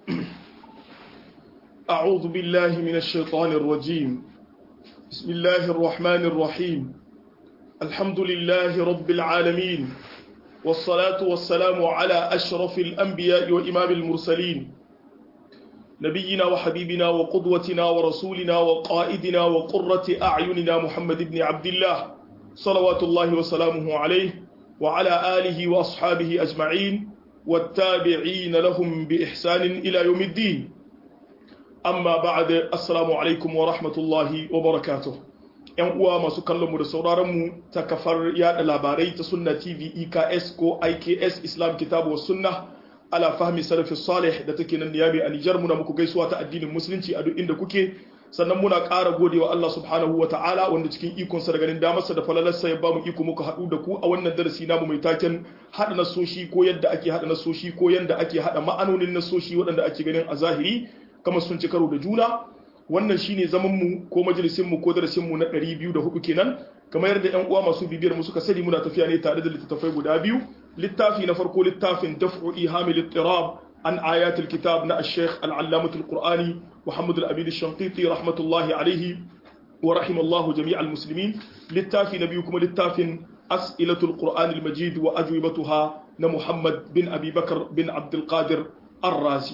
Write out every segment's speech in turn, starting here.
أعوذ بالله من الشيطان الرجيم بسم الله الرحمن الرحيم الحمد لله رب العالمين والصلاة والسلام على أشرف الأنبياء وإمام المرسلين نبينا وحبيبنا وقدوتنا ورسولنا وقائدنا وقرة أعيننا محمد بن عبد الله صلوات الله وسلامه عليه وعلى آله وأصحابه أجمعين والتابعين لهم بإحسان إلى يوم الدين أما بعد السلام عليكم ورحمة الله وبركاته ‘yan uwa masu kallonmu da sauraronmu ta kafar yada labarai ta sunna tv eks ko iks islam kitabu wa sunna ala fahmi salafi salih da take nan niyami a nijar muna muku gaisuwa ta addinin musulunci a duk inda kuke sannan muna ƙara godewa Allah subhanahu wa ta'ala wanda cikin ikonsa da ganin damarsa da falalarsa ya ba mu iko muka haɗu da ku a wannan darasi namu mai taken haɗa nasoshi ko yadda ake haɗa nasoshi ko yadda ake haɗa ma'anonin nasoshi waɗanda ake ganin a zahiri kamar sun ci karo da juna wannan shine zaman mu ko majalisin mu ko darasin mu na 204 kenan kamar yadda ƴan uwa masu bibiyar mu suka sani muna tafiya ne tare da littattafai guda biyu littafi na farko littafin daf'u ihamil ittirab عن آيات الكتاب نا الشيخ العلامة القرآني محمد الأمين الشنقيطي رحمة الله عليه ورحم الله جميع المسلمين للتافي نبيكم للتافي أسئلة القرآن المجيد وأجوبتها نمحمد بن أبي بكر بن عبد القادر الرازي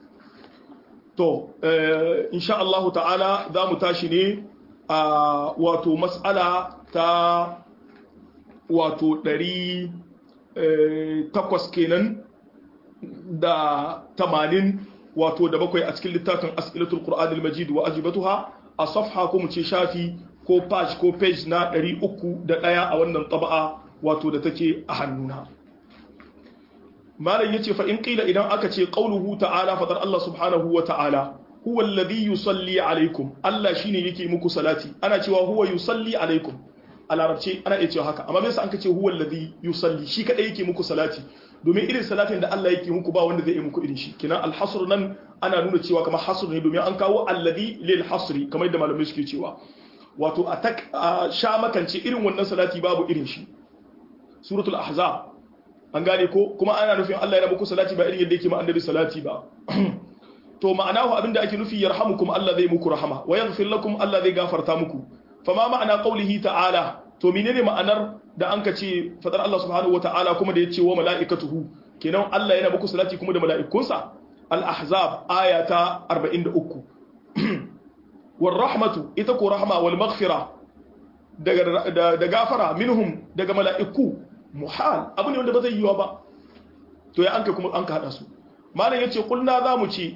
تو آه إن شاء الله تعالى ذا متاشني آه واتو مسألة تا واتو دري آه تقوس كينن da tamanin wato da bakwai a cikin littafin as'ilatul qur'an al-majid wa ajibatuha a safha ko mu ce shafi ko page ko page na 301 a wannan taba'a wato da take a hannuna malam yace fa in qila idan aka ce qauluhu ta'ala fadar Allah subhanahu wa ta'ala huwa alladhi yusalli alaikum Allah shine yake muku salati ana cewa huwa yusalli alaikum a larabci ana iya cewa haka amma me yasa an ce huwa alladhi yusalli shi kadai yake muku salati domin irin salatin da Allah yake muku ba wanda zai yi muku irin shi kina alhasr nan ana nuna cewa kamar hasr ne domin an kawo alladhi lil hasri kamar yadda malamai suke cewa wato a tak sha makance irin wannan salati babu irin shi suratul ahzab an gane ko kuma ana nufin Allah yana muku salati ba irin yadda yake ma annabi salati ba to ma'anahu abinda ake nufi yarhamukum Allah zai muku rahama wa yaghfir lakum Allah zai gafarta muku fama ma'ana qaulihi ta'ala to menene ma'anar da an ka ce fadar Allah subhanahu wata'ala kuma da ya ce wa mala'ikatuhu kenan Allah yana muku salati kuma da mala'ikunsa al-ahzab aya ta 43 war rahmatu ita ko rahma wal maghfira daga da gafara minhum daga mala'iku muhal abu ne wanda ba zai yiwa ba to ya anka kuma an ka hada su malam yace kulna zamu ce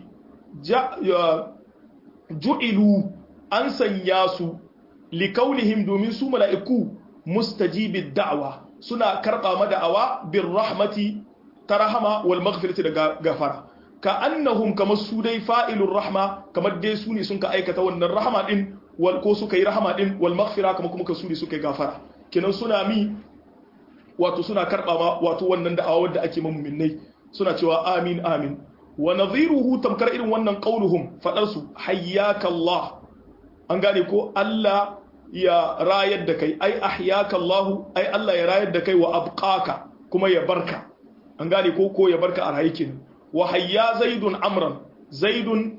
ju'ilu an sanya su likaunihim domin su mala'iku mustajibid da'wa suna karba mada'awa bir rahmati ta rahama wal maghfirati da gafara ka annahum kamar su dai fa'ilur rahma kamar dai su ne sun ka aikata wannan rahama din wal ko suka yi rahama din wal maghfira kamar kuma su ne suka yi gafara kenan suna mi wato suna karba ma wato wannan da'awa wanda ake mu'minnai suna cewa amin amin wa nadhiruhu tamkar irin wannan qauluhum fadar su hayyaka Allah an gane ko Allah ya rayar da kai ai ahyaka Allah ai Allah ya rayar da kai wa abqaka kuma ya barka an gane ko ko ya barka a rayukin wa hayya zaidun amran zaidun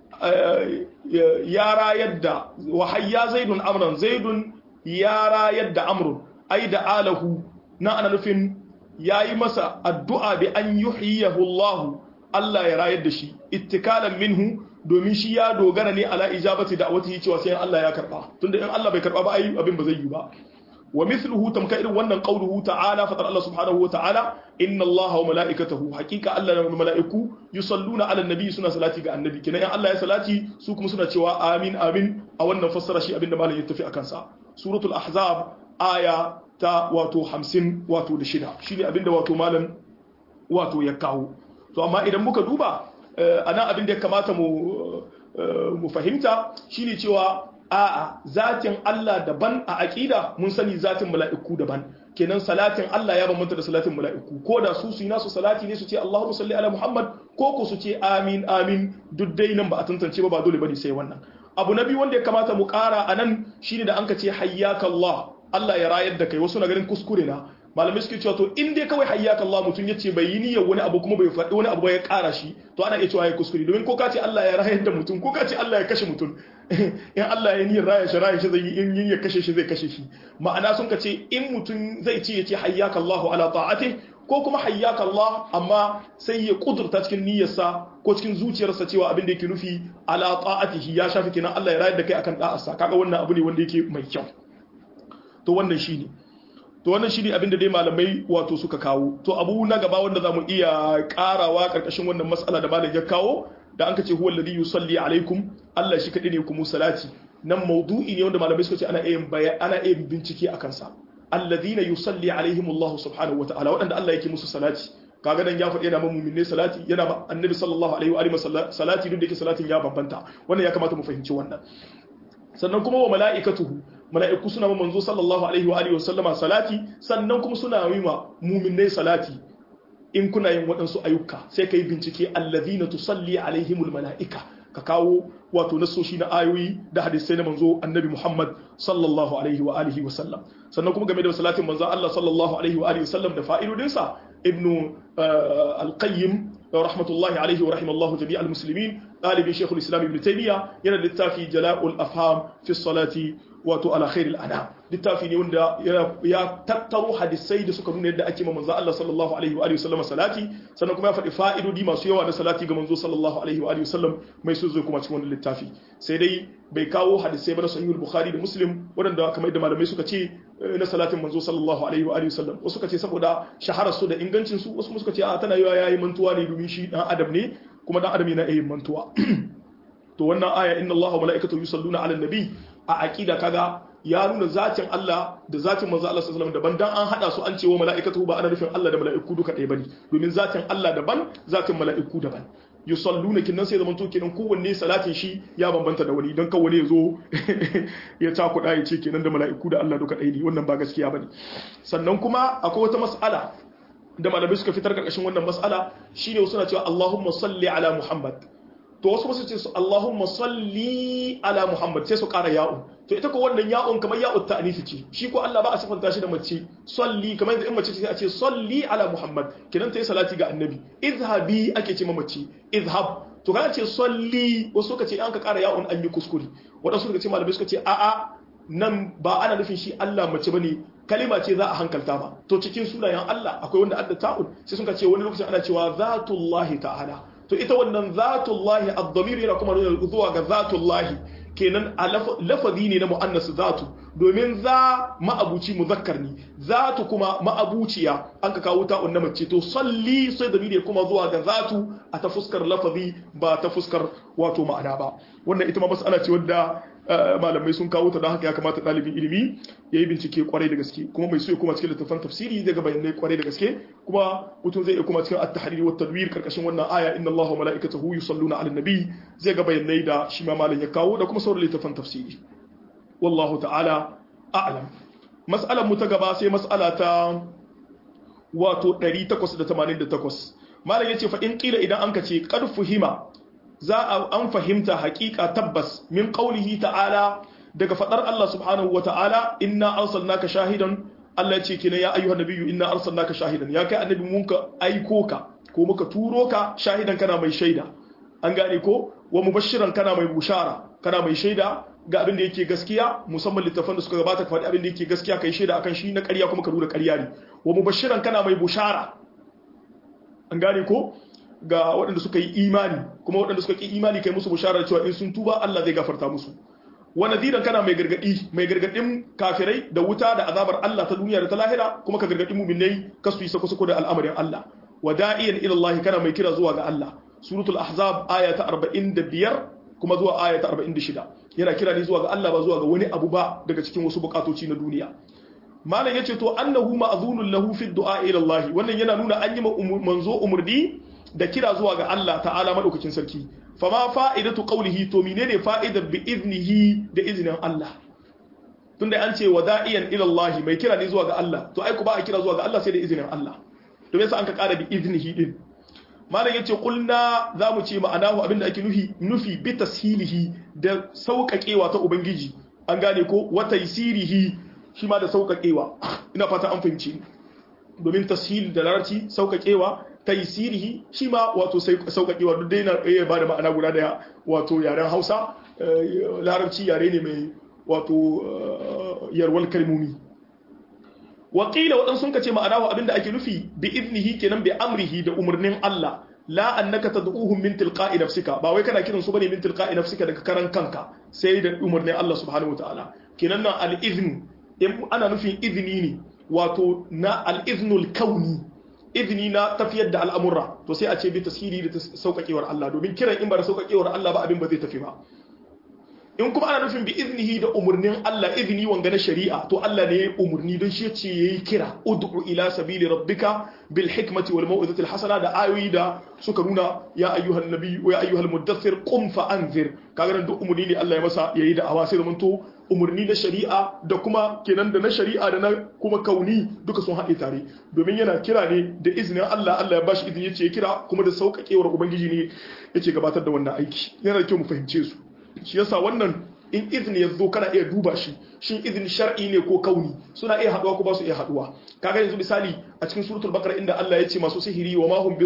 ya rayar da wa hayya zaidun amran zaidun ya rayar da amrun ai da alahu na ana nufin yayi masa addu'a bi an yuhyihu Allah Allah ya rayar da shi ittikalan minhu domin shi ya dogara ne ala ijabati da'awati cewa sai Allah ya karba tunda in Allah bai karba ba ai abin ba zai yi ba wa mithluhu tamka irin wannan qauluhu ta'ala fatar Allah subhanahu wa ta'ala inna Allah wa mala'ikatahu haqiqa Allah da mala'iku yusalluna ala nabi suna salati ga annabi kina in Allah ya salati su kuma suna cewa amin amin a wannan fassara shi abinda malam ya tafi akan sa suratul ahzab aya ta wato 50 wato da shida shine abinda wato malam wato ya kawo to amma idan muka duba ana abin da ya kamata mu fahimta shine cewa a'a zatin Allah daban a aqida mun sani zatin mala'iku daban kenan salatin Allah ya bambanta da salatin mala'iku ko da su su yi nasu salati ne su ce Allahumma salli ala Muhammad ko ko su ce amin amin duk dai nan ba a tantance ba ba dole bane sai wannan abu na biyu wanda ya kamata mu ƙara anan shine da anka ce hayyaka Allah Allah ya rayar da kai wasu na ganin kuskure na malamai suke cewa to in dai kawai hayyaka Allah mutum yace bai yi niyyar wani abu kuma bai faɗi wani abu ba ya ƙara shi to ana iya cewa ya kuskure domin ko ka ce Allah ya rayar da mutum ko ka ce Allah ya kashe mutum in Allah ya niyyar raya shi raya shi zai yi in yin ya kashe shi zai kashe shi ma'ana sun ka ce in mutum zai ce yace hayyaka Allah ala ta'ati ko kuma hayyaka Allah amma sai ya kudurta cikin niyyarsa ko cikin zuciyarsa cewa abin da yake nufi ala ta'atihi ya shafi kenan Allah ya rayar da kai akan da'arsa kaga wannan abu ne wanda yake mai kyau to wannan shine to wannan shine abin da dai malamai wato suka kawo to abu na gaba wanda zamu iya karawa karkashin wannan mas'ala da malam ya kawo da an kace huwa alladhi yusalli alaikum Allah shi kadai ne kuma salati nan maudu'i ne wanda malamai suka ce ana iya ana iya bincike akan sa alladhina yusalli alaihim Allah subhanahu wataala wadanda Allah yake musu salati kaga dan ya faɗi yana ma mu'minai salati yana ma annabi sallallahu alaihi wa alihi salati duk da yake salatin ya bambanta wannan ya kamata mu fahimci wannan sannan kuma wa mala'ikatuhu mala'iku suna manzo sallallahu alaihi wa alihi wa sallama salati sannan kuma suna yi ma mu'minai salati in kuna yin waɗansu ayyuka sai ka yi bincike allazina tusalli alaihimul mala'ika ka kawo wato nasoshi na ayoyi da hadisai na manzo annabi Muhammad sallallahu alaihi wa alihi wa sallam sannan kuma game da salatin manzo Allah sallallahu alaihi wa alihi wa sallam da fa'idodinsa ibnu al-qayyim rahmatullahi alaihi wa rahimallahu jami'a al-muslimin ɗalibin shekul islam ibn taymiya yana littafi jala'ul afham fi salati wato ala khairil ana littafi ne wanda ya tattaro hadisai da suka nuna yadda ake ma manzo Allah sallallahu alaihi wa alihi wasallam salati sannan kuma ya faɗi fa'idodi masu yawa na salati ga manzo sallallahu alaihi wa alihi wasallam mai so zai kuma cikin wannan littafi sai dai bai kawo hadisai ba na sahihul bukhari da muslim waɗanda kamar yadda malamai suka ce na salatin manzo sallallahu alaihi wa alihi wasallam wasu suka ce saboda shaharar su da ingancin su wasu suka ce a tana yawa yayi mantuwa ne domin shi dan adam ne kuma dan adam yana yin mantuwa to wannan aya inna allaha wa malaikatahu yusalluna ala nabi a aqida kaga ya nuna zatin Allah da zatin manzo Allah sallallahu alaihi wasallam daban dan an hada su an ce wa malaikatu ba ana nufin Allah da malaiku duka ɗaya bane domin zatin Allah daban zatin malaiku daban yusalluna kinnan sai zaman to kenan kowanne salatin shi ya bambanta da wani dan kawai ya zo ya takuda ya ce kenan da malaiku da Allah duka ɗaya ne wannan ba gaskiya bane sannan kuma akwai wata mas'ala da malamai suka fitar karkashin wannan mas'ala shine suna cewa Allahumma salli ala Muhammad to wasu wasu ce su Allahumma salli ala Muhammad sai su ƙara ya'un to ita ko wannan ya'un kamar ya'un ta'anisi ce shi ko Allah ba a sifanta shi da mace salli kamar yadda in mace ce sai a ce salli ala Muhammad kidan ta yi salati ga annabi izhabi ake ce mace izhab to kana ce salli wasu suka ce an ka ƙara ya'un an yi kuskure wadansu suka ce malamai suka ce a'a nan ba ana nufin shi Allah mace bane kalima ce za a hankalta ba to cikin sunayen Allah akwai wanda adda ta'un sai suka ce wani lokacin ana cewa zatullahi ta'ala to ita wannan zatullahi ad-damir yana kuma nuna zuwa ga zatullahi kenan a lafazi ne na mu'annas zatu domin za ma'abuci muzakkar ne zatu kuma ma'abuciya an ka kawo ta'un na mace to salli sai da ne kuma zuwa ga zatu a ta fuskar lafazi ba ta fuskar wato ma'ana ba wannan ita ma mas'ala ce wadda malamai sun kawo ta don haka ya kamata ɗalibin ilimi ya yi bincike kwarai da gaske kuma mai so ya kuma cikin littattafan tafsiri zai ga bayanai kwarai da gaske kuma mutum zai iya kuma cikin at-tahrir wa tadwir karkashin wannan aya inna Allaha wa mala'ikatahu yusalluna 'alan nabi zai ga bayanai da shi ma malam ya kawo da kuma sauran littattafan tafsiri wallahu ta'ala a'lam mas'alar mu ta gaba sai mas'ala ta wato 888 malam yace fa in qila idan anka ce qad fuhima za a an fahimta hakika tabbas min qaulihi ta'ala daga fadar Allah subhanahu wa ta'ala inna arsalnaka shahidan Allah ce kina ya ayyuhan nabiyyu inna arsalnaka shahidan ya kai annabi mun ka aiko ka ko muka turo ka shahidan kana mai shaida an gane ko wa mubashiran kana mai bushara kana mai shaida ga abin da yake gaskiya musamman littafan da suka gabata ka faɗi abin da yake gaskiya kai shaida akan shi na ƙarya kuma ka nuna ƙarya ne wa mubashiran kana mai bushara an gane ko ga waɗanda suka yi imani kuma waɗanda suka ƙi imani kai musu bisharar cewa in sun tuba Allah zai gafarta musu wa nadiran kana mai gargadi mai gargadin kafirai da wuta da azabar Allah ta duniya da ta lahira kuma ka gargadi mu'minai kasu yi sako sako da al'amarin Allah wa da'iyan ila Allah kana mai kira zuwa ga Allah suratul ahzab aya ta 45 kuma zuwa aya ta 46 yana kira ne zuwa ga Allah ba zuwa ga wani abu ba daga cikin wasu bukatoci na duniya malam yace to annahu ma'zunun lahu fi du'a ila Allah wannan yana nuna an yi manzo umurni da kira zuwa ga Allah ta'ala madaukakin sarki fama fa'idatu qawlihi to menene fa'idar bi iznihi da iznin Allah tunda an ce wada'iyan ila Allah mai kira ne zuwa ga Allah to ai ku ba a kira zuwa ga Allah sai da iznin Allah to yasa an ka kara bi iznihi din malam yace kulna zamu ce ma'anahu abinda ake nufi nufi bi tashilihi da sauƙaƙewa ta ubangiji an gane ko wa taysirihi shi ma da sauƙaƙewa ina fata an fahimci domin tashil da larabci sauƙaƙewa taysirihi shi ma wato sauƙaƙewa duk dai na iya ba da ma'ana guda daya wato yaren Hausa larabci yare ne mai wato yarwal kalmomi waƙila waɗansu sun kace ma'ana wa abinda ake nufi bi iznihi kenan bi amrihi da umarnin Allah la annaka tad'uhum min tilqa'i nafsika ba wai kana kiran su bane min tilqa'i nafsika daga karan kanka sai da umarnin Allah subhanahu wataala kenan nan al-izn in ana nufin izini ne wato na al-iznul kauni izini na tafiyar da al'amura to sai a ce bi tasiri da sauƙaƙewar Allah domin kiran in ba da sauƙaƙewar Allah ba abin ba zai tafi ba in kuma ana nufin bi iznihi da umarnin Allah izini wanga na shari'a to Allah ne ya umarni don shi yace yayi kira ud'u ila sabili rabbika bil hikmati wal mau'izati al hasana da ayoyi da suka nuna ya ayyuhan nabi wa ya ayyuhal muddathir qum fa anzir kaga nan duk umarni ne Allah ya masa yayi da awa sai zamanto umarni na shari'a da kuma kenan da na shari'a da na kuma kauni duka sun haɗe tare domin yana kira ne da izinin Allah Allah ya bashi izini yace ya kira kuma da sauƙaƙewar ubangiji ne yace gabatar da wannan aiki yana da kyau mu fahimce su shi yasa wannan in izini ya zo kana iya duba shi shin izini shar'i ne ko kauni suna iya haduwa ko ba su iya haduwa kaga yanzu misali a cikin suratul baqara inda Allah ya ce masu sihiri wa ma hum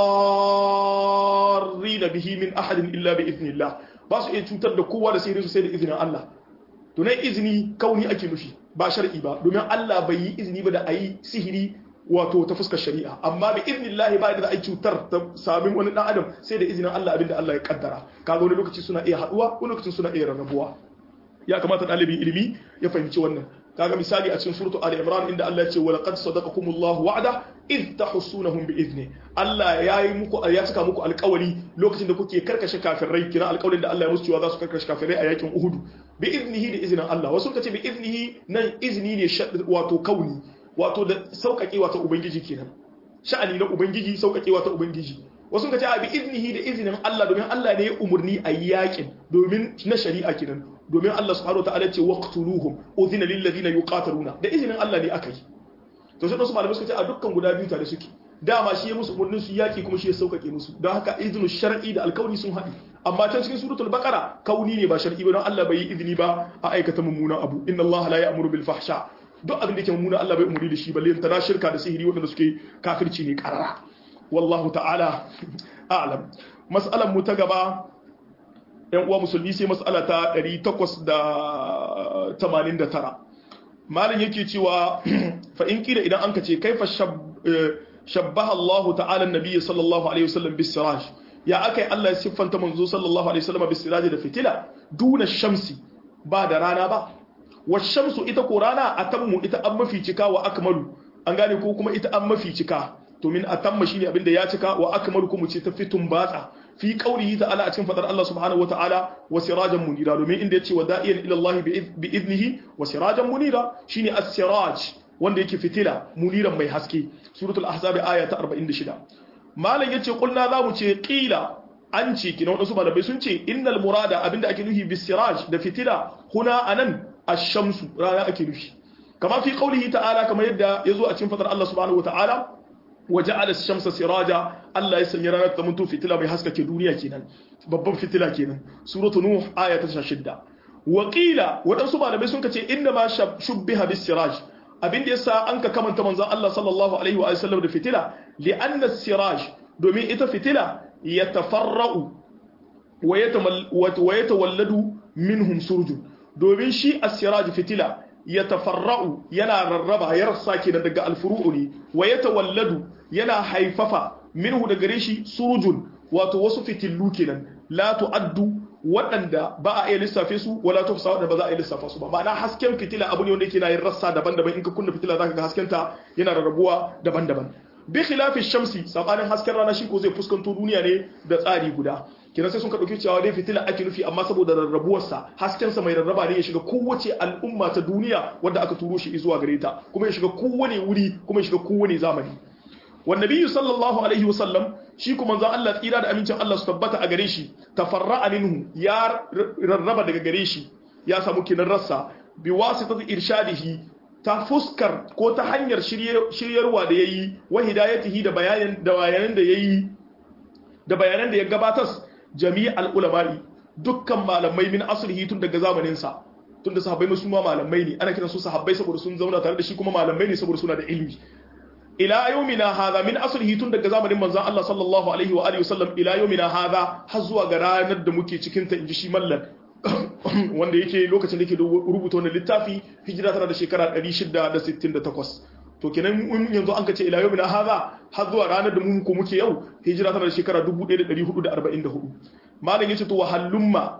bidarrin bihi min ahadin illa bi iznillah ba su iya cutar da kowa da sihirin su sai da izinin Allah to nan izini kauni ake nufi ba shar'i ba domin Allah bai yi izini ba da ayi sihiri wato ta fuskar shari'a amma bi iznillahi ba da ai cutar ta samin wani dan adam sai da izinin Allah abinda Allah ya kaddara kaga wani lokaci suna iya haduwa wani lokaci suna iya rarrabuwa ya kamata dalibin ilimi ya fahimci wannan kaga misali a cikin suratu ali imran inda Allah ya ce wa laqad sadaqakumullahu wa'ada id tahsunahum bi izni Allah ya yi muku ya cika muku alƙawari lokacin da kuke karkashe kafirai kina alƙawarin da Allah ya musu cewa za su karkashe kafirai a yakin Uhud bi iznihi da izinin Allah wasu kace bi iznihi nan izini ne wato kauni wato da sauƙaƙewa ta ubangiji kenan sha'ani na ubangiji sauƙaƙewa ta ubangiji wasu ka ce a bi iznihi da izinin Allah domin Allah ne ya umurni a yakin domin na shari'a kenan domin Allah subhanahu wataala ce waqtuluhum udhina lil ladina yuqataluna da izinin Allah ne aka yi to sai wasu malamai suka ce a dukkan guda biyu tare suke dama shi ya musu umurnin su yaki kuma shi ya sauƙaƙe musu don haka izinu shar'i da alkauni sun haɗi amma can cikin suratul baqara kauni ne ba shar'i ba don Allah bai yi izini ba a aikata mummunan abu inna Allah la ya'muru bil fahsha duk abin da ke mummuna Allah bai umuri da shi balle ta shirka da sihiri waɗanda suke kafirci ne karara wallahu ta'ala a'lam mas'alan mu ta gaba yan uwa musulmi sai mas'ala ta 889 malam yake cewa fa in kila idan an kace kaifa shabbaha Allah ta'ala an-nabiy sallallahu alaihi wasallam bis siraj ya akai Allah ya siffanta manzo sallallahu alaihi wasallam bis siraj da fitila duna shamsi ba da rana ba washamsu ita ko rana atammu ita an mafi cika wa akmalu an gane ko kuma ita an mafi cika to min atamma shine abin da ya cika wa akmalu kuma ce ta fitun batsa fi qaulihi ta'ala a cikin fadar Allah subhanahu wata'ala wa sirajan munira domin inda yace wa da'iyan ila Allah bi idnihi wa sirajan munira shine as-siraj wanda yake fitila muniran mai haske suratul ahzab aya ta 46 malam yace kulna zamu ce qila an ce kina wadansu malamai sun ce innal murada abinda ake nufi bis siraj da fitila huna anan ash-shamsu rana ake nufi kama fi qaulihi ta'ala kamar yadda yazo a cikin fadar Allah subhanahu wata'ala waja'ala ash-shamsa siraja Allah ya sanya ranar ta mutu fitila mai haskake duniya kenan babban fitila kenan suratu nuh aya ta 16 wa qila wadansu malamai sun kace inna ma shubbiha bis siraj abin da yasa an ka kamanta manzon Allah sallallahu alaihi wa sallam da fitila li anna siraj domin ita fitila yatafarra'u wa yatawalladu minhum surjun domin shi as-siraj fitila yatafarra'u yana rarraba ya rassa kenan daga alfuru'u ne wa yatawalladu yana haifafa minhu daga gare shi surujun wato wasu fitillu kenan la tu'addu waɗanda ba a iya lissafe su wala tufsa waɗanda ba za a iya lissafa su ba ma'ana hasken fitila abu ne wanda yake na yin rassa daban-daban in ka kunna fitila zaka ga haskenta yana rarrabuwa daban-daban bi khilafi shamsi sabanin hasken rana shi ko zai fuskanto duniya ne da tsari guda kina sai sun ka dauki cewa dai fitila ake nufi amma saboda rarrabuwarsa haskensa mai rarraba ne ya shiga kowace al'umma ta duniya wadda aka turo shi zuwa gare ta kuma ya shiga kowane wuri kuma ya shiga kowane zamani wan nabiyyu sallallahu alaihi wasallam shi kuma manzon Allah tsira da amincin Allah su tabbata a gare shi tafarra'a minhu ya rarraba daga gare shi ya samu kinan rassa bi wasitati irshadihi ta fuskar ko ta hanyar shiryarwa da yayi wa hidayatihi da bayanan da bayanan da yayi da bayanan da ya gabatar jami'al ulama'i dukkan malamai min aslihi tun daga zamanin sa tun da sahabbai musu ma malamai ne ana kiran su sahabbai saboda sun zauna tare da shi kuma malamai ne saboda suna da ilimi ila yawmina hadha min aslihi tun daga zamanin manzon Allah sallallahu alaihi wa alihi wasallam ila yawmina hadha har zuwa ga ranar da muke cikin ta inji shi mallan wanda yake lokacin da yake rubuta wannan littafi hijira tana da shekara 668 to kenan yanzu an kace ila yawmina hadha har zuwa ranar da mu ko muke yau hijira tana da shekara 1444 malam yace to wahallumma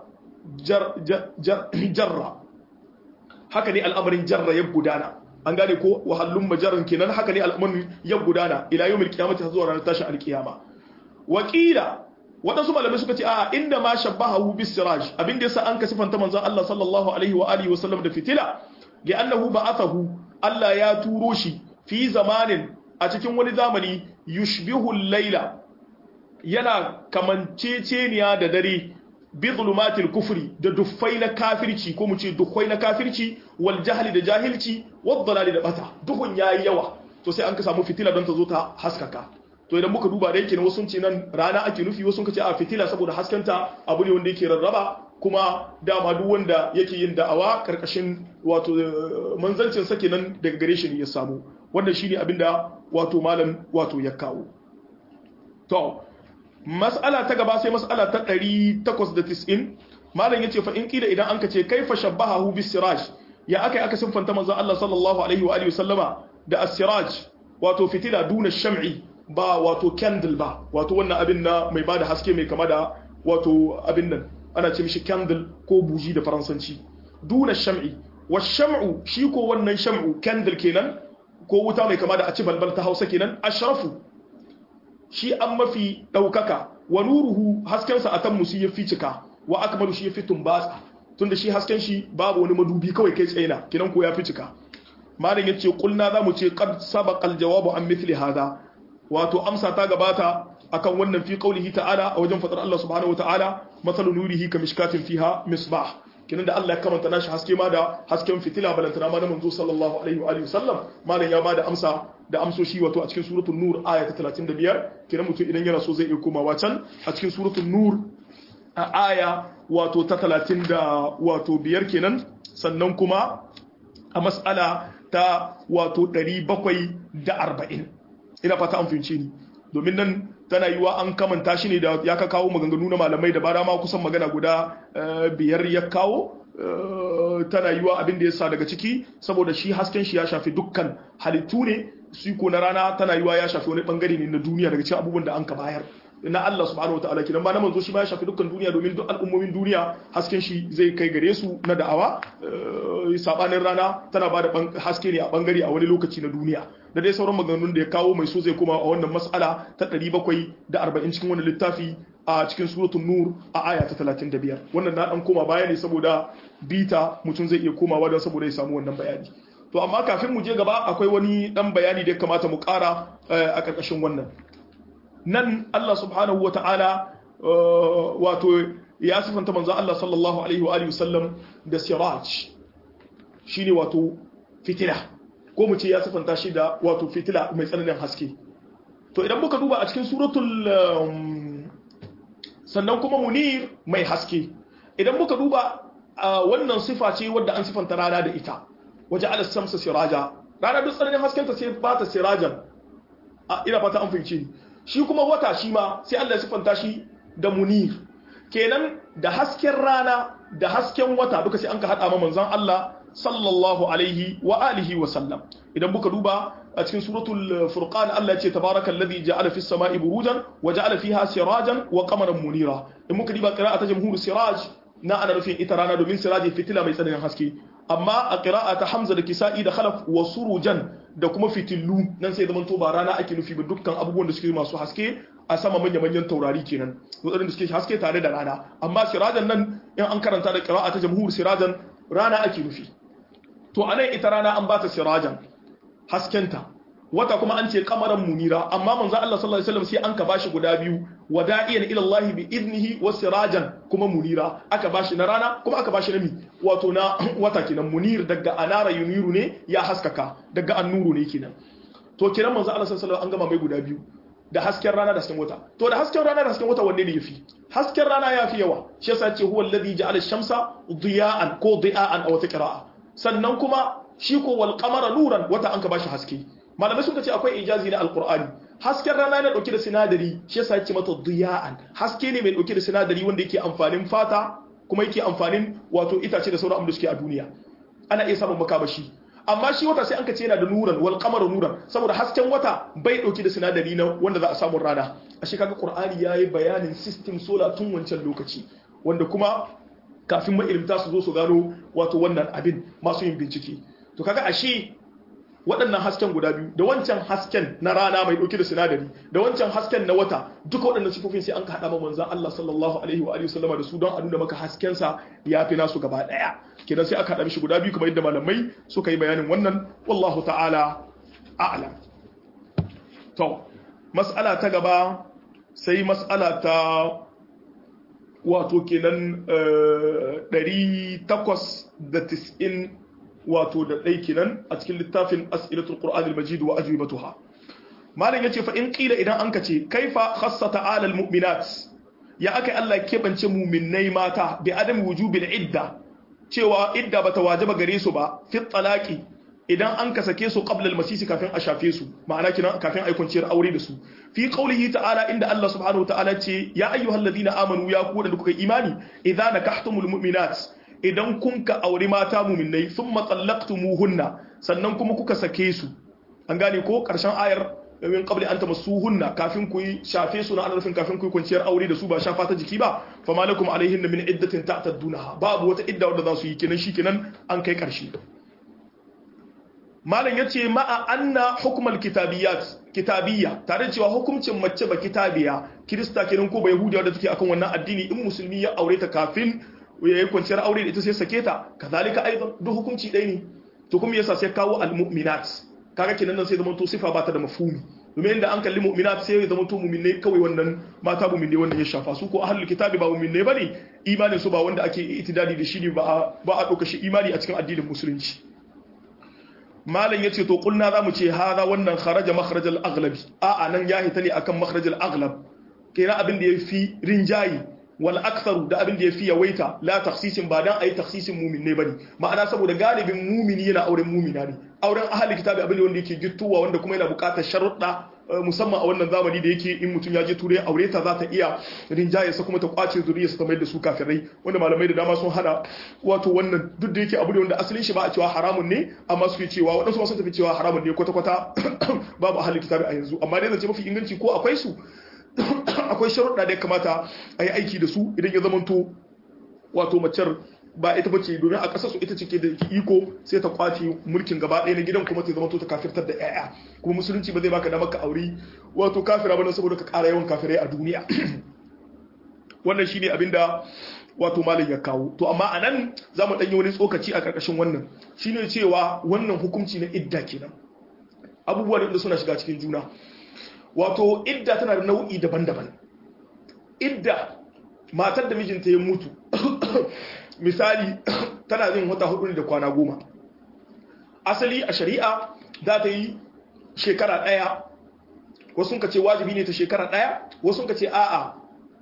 jarra haka ne al'amarin jarra ya gudana an gane ko wahallun majaran kenan haka ne al'amarin ya gudana ila yawmil qiyamati zuwa ranar tashin alkiyama wakila waɗansu malamai suka ce a inda ma shabbahu bis siraj abinda yasa an ka sifanta manzon Allah sallallahu alaihi wa alihi wa sallam da fitila li annahu ba'athahu Allah ya turo shi fi zamanin a cikin wani zamani yushbihu al-laila yana kamanceceniya da dare bi zulumatil kufri da duffai na kafirci ko mu ce duffai na kafirci wal jahli da jahilci wad dalali da bata duhun yayi yawa to sai an ka samu fitila don ta zo ta haskaka to idan muka duba da yake ne wasu ce nan rana ake nufi wasu kace a fitila saboda haskanta abu ne wanda yake rarraba kuma dama duk wanda yake yin da'awa karkashin wato manzancin sa kenan daga gare shi ne ya samu wannan shine abinda wato malam wato ya kawo to mas'ala ta gaba sai mas'ala ta 890 malam yace fa in kida idan anka ce kaifa shabbahu bis siraj ya akai aka sinfanta manzon Allah sallallahu alaihi wa alihi wasallama da as-siraj wato fitila duna sham'i ba wato candle ba wato wannan abin na mai bada haske mai kama da wato abin nan ana ce mishi candle ko buji da faransanci duna sham'i wa sham'u shi ko wannan sham'u candle kenan ko wuta mai kama da a ci balbal ta Hausa kenan ashrafu shi an mafi ɗaukaka wa nuruhu haskensa a tan musu ya fi cika wa akmalu shi ya fi tumbatsa tunda shi hasken shi babu wani madubi kawai kai tsaina kinan ko ya fi cika malam yace kulna zamu ce qad sabaqa aljawabu an mithli hada wato amsa ta gabata akan wannan fi qaulihi ta'ala a wajen fadar Allah subhanahu wa ta'ala masalu nurihi kamishkatin fiha misbah kinan da Allah ya kamanta nashi haske ma da hasken fitila balantana ma na manzo sallallahu alaihi wa alihi wasallam malam ya bada amsa da amsoshi wato a cikin suratul nur aya ta 35 kinan mutum idan yana so zai iya komawa can a cikin suratul nur a aya wato ta 30 da wato biyar kenan sannan kuma a mas'ala ta wato 740 ina fata an fahimce ni domin nan tana yiwa an kamanta shi ne da ya ka kawo maganganu na malamai da bara ma kusan magana guda biyar ya kawo tana yiwa abin da ya sa daga ciki saboda shi hasken shi ya shafi dukkan halittu ne su ko na rana tana yiwa ya shafi wani bangare ne na duniya daga cikin abubuwan da an ka bayar na Allah subhanahu wataala kidan ba na manzo shi ba ya shafi dukkan duniya domin duk al'ummomin duniya hasken shi zai kai gare su na da'awa sabanin rana tana ba da haske ne a bangare a wani lokaci na duniya da dai sauran maganganun da ya kawo mai so zai koma a wannan mas'ala ta 740 cikin wani littafi a cikin suratul nur a aya ta 35 wannan na dan koma baya ne saboda bita mutum zai iya komawa don saboda ya samu wannan bayani to amma kafin mu je gaba akwai wani dan bayani da ya kamata mu kara a karkashin wannan nan Allah subhanahu wata'ala wato ya sifanta manzo Allah sallallahu alaihi wa alihi wasallam da siraj shine wato fitila ko mu ce ya sifanta shi da wato fitila mai tsananin haske to idan muka duba a cikin suratul sannan kuma munir mai haske idan muka duba wannan sifa ce wadda an sifanta rana da ita waje ala samsa siraja rana duk tsananin haskenta sai ba ta sirajan ina fata an fahimci shi kuma wata shi ma sai Allah ya sifanta shi da munir kenan da hasken rana da hasken wata duka sai an ka hada ma manzon Allah sallallahu alaihi wa alihi wa sallam idan muka duba a cikin suratul furqan Allah ya ce tabarakallazi ja'ala fis sama'i burujan wa ja'ala fiha sirajan wa qamaran munira in muka diba qira'ata jamhur siraj na ana nufin ita rana domin siraji fitila mai tsananin haske amma a qira'ata hamza da kisa'i da khalaf wa surujan da kuma fitillu nan sai zaman to ba rana ake nufi ba dukkan abubuwan da suke masu haske a sama manya-manyan taurari kenan wadannan da suke haske tare da rana amma sirajan nan in an karanta da qira'ata jamhur sirajan rana ake nufi to anan ita rana an ba ta sirajan haskenta wata kuma an ce kamaran munira amma manzo Allah sallallahu alaihi wasallam sai an ka bashi guda biyu wada'iyan ila Allah bi idnihi wa sirajan kuma munira aka bashi na rana kuma aka bashi na mi wato na wata kenan munir daga anara yuniru ne ya haskaka daga annuru ne kenan to kiran manzo Allah sallallahu alaihi wasallam an gama mai guda biyu da hasken rana da hasken wata to da hasken rana da hasken wata wanne ne yafi hasken rana yafi yawa shi yasa ce huwa alladhi ja'ala ash-shamsa diya'an ko diya'an aw taqra'a sannan kuma shi ko wal qamara nuran wata an ka bashi haske malamai suka ce akwai ijazi na alqur'ani hasken rana yana dauke da sinadari shi yasa yake mata diya'an haske ne mai dauke da sinadari wanda yake amfanin fata kuma yake amfanin wato itace da sauran da suke a duniya ana iya samun makamashi amma shi wata sai an ka ce yana da nuran wal qamaru nuran saboda hasken wata bai dauke da sinadari na wanda za a samu rana a shi kaga qur'ani yayi bayanin system solar tun wancan lokaci wanda kuma kafin mailimta su zo su gano wato wannan abin masu yin bincike to kaga ashe waɗannan hasken guda biyu da wancan hasken na rana mai ɗauke da sinadari da wancan hasken na wata duka waɗannan sifofin sai an ka haɗa ma manzan Allah sallallahu alaihi wa alihi wasallama da su don a nuna maka hasken sa ya fi nasu gaba ɗaya kenan sai aka haɗa mishi guda biyu kamar yadda malamai suka yi bayanin wannan wallahu ta'ala a'lam to mas'ala ta gaba sai mas'ala ta wato kenan 890 wato da ɗai kenan a cikin littafin as'ilatul qur'an al-majid wa ajwibatuha malam yace fa in qila idan anka ce kaifa khassa ta'ala al-mu'minat ya aka Allah kebance mu'minnai mata bi adam wujubil idda cewa idda bata wajaba gare su ba fi talaqi idan an ka sake su qabla al-masisi kafin a shafe su ma'ana kina kafin ai kwanciyar aure da su fi qawlihi ta'ala inda Allah subhanahu wa ta'ala ce ya ayyuhalladhina amanu ya ku da kuka imani idza nakahtumul mu'minat idan kun ka auri mata muminai sun matsalaktumuhunna sannan kuma kuka sake su an gane ko karshen ayar min qabli an tamassuhunna kafin ku yi shafe su na anarfin kafin ku yi kwanciyar aure da su ba shafa ta jiki ba fa malakum alaihinna min iddatin ta'taddunaha babu wata idda wadda za su yi kenan shikenan an kai karshe malam yace ma'a anna hukmal kitabiyat kitabiyya tare da cewa hukuncin mace ba kitabiya kirista kenan ko ba yahudiya wadda take akan wannan addini in musulmi ya aure ta kafin ya yi kwanciyar aure da ita sai sake ta kazalika aidan duk hukunci ɗaya ne to kuma yasa sai kawo almu'minat kaga kenan nan sai zaman to sifa ba ta da mafhumi domin inda an kalli mu'minat sai ya zama to mu'minai kawai wannan mata mu'minai wannan ya shafa su ko ahlul kitabi ba mu'minai bane imanin su ba wanda ake itidali da shi ne ba ba a dauka shi imani a cikin addinin musulunci malam yace to kulna zamu ce hada wannan kharaja makhrajal aghlabi a anan ya hita ne akan makhrajal aghlab kenan abin da yafi rinjayi wal aktharu da abin da yafi yawaita la takhsisin ba dan ayi takhsisin mu'min ne bane ma'ana saboda galibin mu'mini yana auren mu'mina ne auren ahli kitabi abin da wanda yake gittuwa wanda kuma yana buƙatar sharuɗa musamman a wannan zamani da yake in mutum ya je turai aure ta za ta iya rinjaye sa kuma ta kwace zuriyarsa ta mai da su kafirai wanda malamai da dama sun hada wato wannan duk da yake abu ne wanda asalin shi ba a cewa haramun ne amma suke cewa waɗansu ma sun tafi cewa haramun ne kwata-kwata babu ahli kitabi a yanzu amma dai zance mafi inganci ko akwai su akwai sharuɗa da ya kamata a yi aiki da su idan ya zamanto wato macer ba ita bace domin a ƙasar su ita ce ke da iko sai ta kwace mulkin gaba ɗaya na gidan kuma ta zamanto ta kafirtar da 'ya'ya kuma musulunci ba zai baka damar ka aure wato kafira ba saboda ka ƙara yawan kafirai a duniya wannan shine abinda wato malam ya kawo to amma anan za mu ɗanyi wani tsokaci a ƙarƙashin wannan shine cewa wannan hukunci na idda kenan abubuwa da suna shiga cikin juna wato idda tana da nau'i daban-daban idda matar da mijinta ya mutu misali tana yin wata hudu ne da kwana goma asali a shari'a za ta yi shekara daya wasu ka ce wajibi ne ta shekara daya wasu ka ce a'a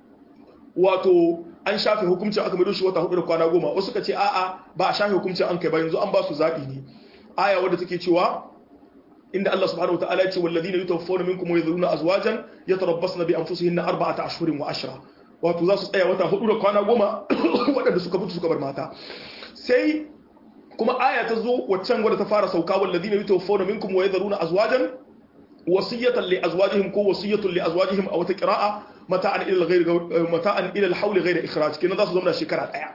wato an shafe hukuncin aka maido shi wata hudu da kwana goma wasu ka ce a'a ba a shafe hukuncin an kai ba yanzu an ba su zaɓi ne aya wadda take cewa inda Allah subhanahu wataala ya ce walladina yutawaffawna minkum wa yadhuruna azwajan yatarabbasna bi anfusihinna arba'ata ashhurin wa ashra wato za su tsaya wata hudu da kwana goma waɗanda suka mutu suka bar mata sai kuma aya ta zo waccan wadda ta fara sauka walladina yutawaffawna minkum wa yadhuruna azwajan wasiyatan li azwajihim ko wasiyatun li azwajihim a wata qira'a mata'an ila al-ghayr mata'an ila al-hawl ghayr ikhraj kenan za su zama shekara daya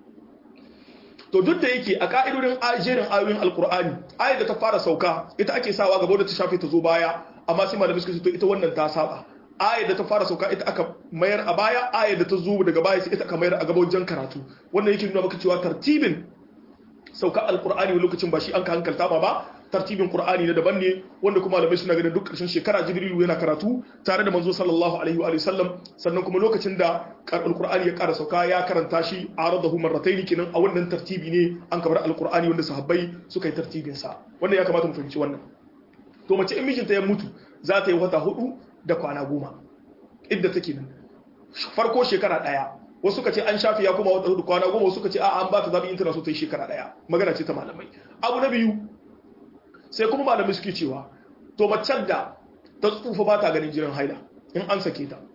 to duk da yake a ka'idodin jerin ayoyin alkur'ani ayar da ta fara sauka ita ake sawa gaba da ta shafe ta zo baya amma sai malamai suka ce to ita wannan ta saba ayar da ta fara sauka ita aka mayar a baya ayar da ta zo daga baya sai ita aka mayar a gaba wajen karatu wannan yake nuna maka cewa tartibin sauka alkur'ani wani lokacin ba shi an ka hankalta ba ba tartibin qur'ani na daban ne wanda kuma malamai suna ganin duk ƙarshen shekara jibrilu yana karatu tare da manzo sallallahu alaihi wa sallam sannan kuma lokacin da alqur'ani ya ƙara sauka ya karanta shi aradahu marratayn kenan a wannan tartibi ne an kabar alqur'ani wanda sahabbai suka yi tartibin sa wannan ya kamata mu fahimci wannan to mace in mijinta ya mutu za ta yi wata hudu da kwana goma idda take nan farko shekara daya wasu ka ce an shafi ya kuma wata hudu kwana goma wasu ka ce a'a an ba ta zabi in tana so ta yi shekara daya magana ce ta malamai abu na biyu sai kuma malamai suke cewa to macen da ta tsufa ba ta ganin jinin haila in an sake ta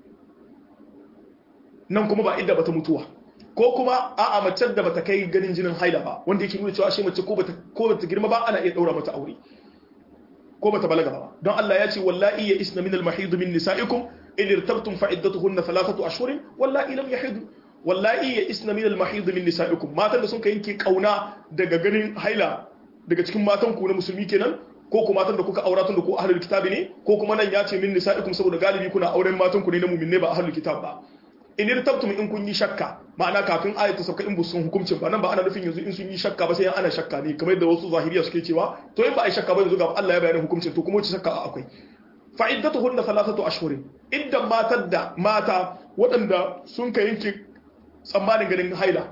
nan kuma ba idda bata mutuwa ko kuma a'a macen da bata kai ganin jinin haila ba wanda yake nuna cewa ashe mace ko bata ko bata girma ba ana iya daura mata aure ko bata balaga ba don Allah ya ce wallahi ya isna min al-mahid min nisaikum in irtabtum fa iddatuhunna thalathatu ashhurin wallahi lam yahid wallahi ya isna min al-mahid min nisaikum matan da sun kai yanke kauna daga ganin haila daga cikin matan ku na musulmi kenan ko kuma matan da kuka aura tun da ku ahlul kitabi ne ko kuma nan ya ce min nisaikum saboda galibi kuna auren matan ku ne na mu'minne ba ahlul kitab ba in irtabtum in kun yi shakka ma'ana kafin ayat ta sauka in bu sun hukuncin ba nan ba ana nufin yanzu in sun yi shakka ba sai ana shakka ne kamar yadda wasu zahiriya suke cewa to in ba ai shakka ba yanzu ga Allah ya bayyana hukuncin to kuma wace shakka akwai fa iddatuhunna thalathatu ashhurin iddan matar da mata waɗanda sun ka yanke tsammanin ganin haila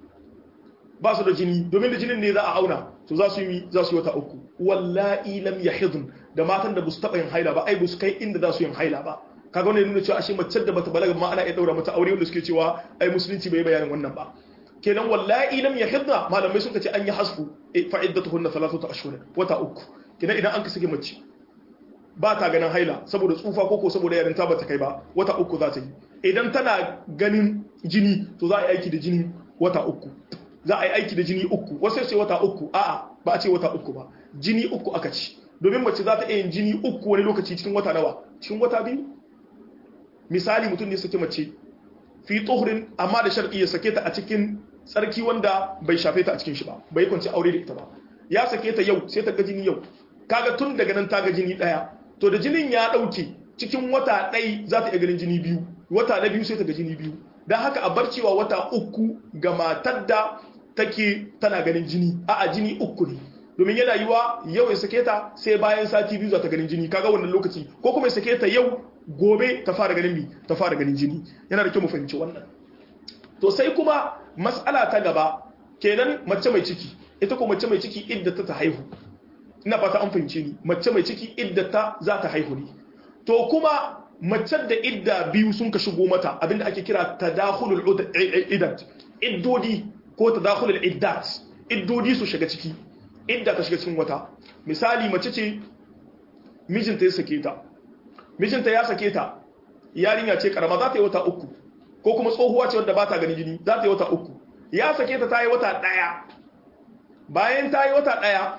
ba su da jini domin da jinin ne za a auna to za su yi za su yi wata uku wallahi lam yahidun da matan da ba su taɓa yin haila ba ai ba su kai inda za su yin haila ba kaga wannan nuna cewa ashe mace da bata balaga ma ana iya daura mata aure wanda suke cewa ai musulunci bai bayanin wannan ba kenan wallahi lam yahidna malamai sun ce an yi hasbu fa iddatuhunna thalathatu ashhur wata uku kenan idan an ka sake mace ba ta ganin haila saboda tsufa ko ko saboda yarinta ba ta kai ba wata uku za ta yi idan tana ganin jini to za a yi aiki da jini wata uku za a yi aiki da jini uku wasu sai wata uku a'a ba a ce wata uku ba jini uku aka ci domin mace za ta iya yin jini uku wani lokaci cikin wata nawa cikin wata biyu misali mutum ne sake mace fi tsohurin amma da shar'i ya sake ta a cikin tsarki wanda bai shafe ta a cikin shi ba bai kwanci aure da ita ba ya sake ta yau sai ta ga jini yau kaga tun daga nan ta ga jini daya to da jinin ya dauke cikin wata ɗai za ta iya ganin jini biyu wata na biyu sai ta ga jini biyu don haka a bar cewa wata uku ga matar da take tana ganin jini a'a jini uku ne domin yana yiwa yau ya sake ta sai bayan sati biyu za ta ganin jini kaga wannan lokaci ko kuma ya sake ta yau gobe ta fara ganin mi ta fara ganin jini yana da kyau mu fahimci wannan to sai kuma mas'ala ta gaba kenan mace mai ciki ita ko mace mai ciki idda ta haihu ina fata an fahimce ni mace mai ciki idda ta za ta haihu ne to kuma mace da idda biyu sun ka shigo mata abinda ake kira tadakhulul iddat iddodi ko tadakhulul iddat iddodi su shiga ciki idda ta shiga cikin wata misali mace ce mijinta ya sake ta mijinta ya sake ta yarinya ce karama za ta yi wata uku ko kuma tsohuwa ce wadda ba ta gani jini za ta yi wata uku ya sake ta ta yi wata ɗaya bayan ta yi wata ɗaya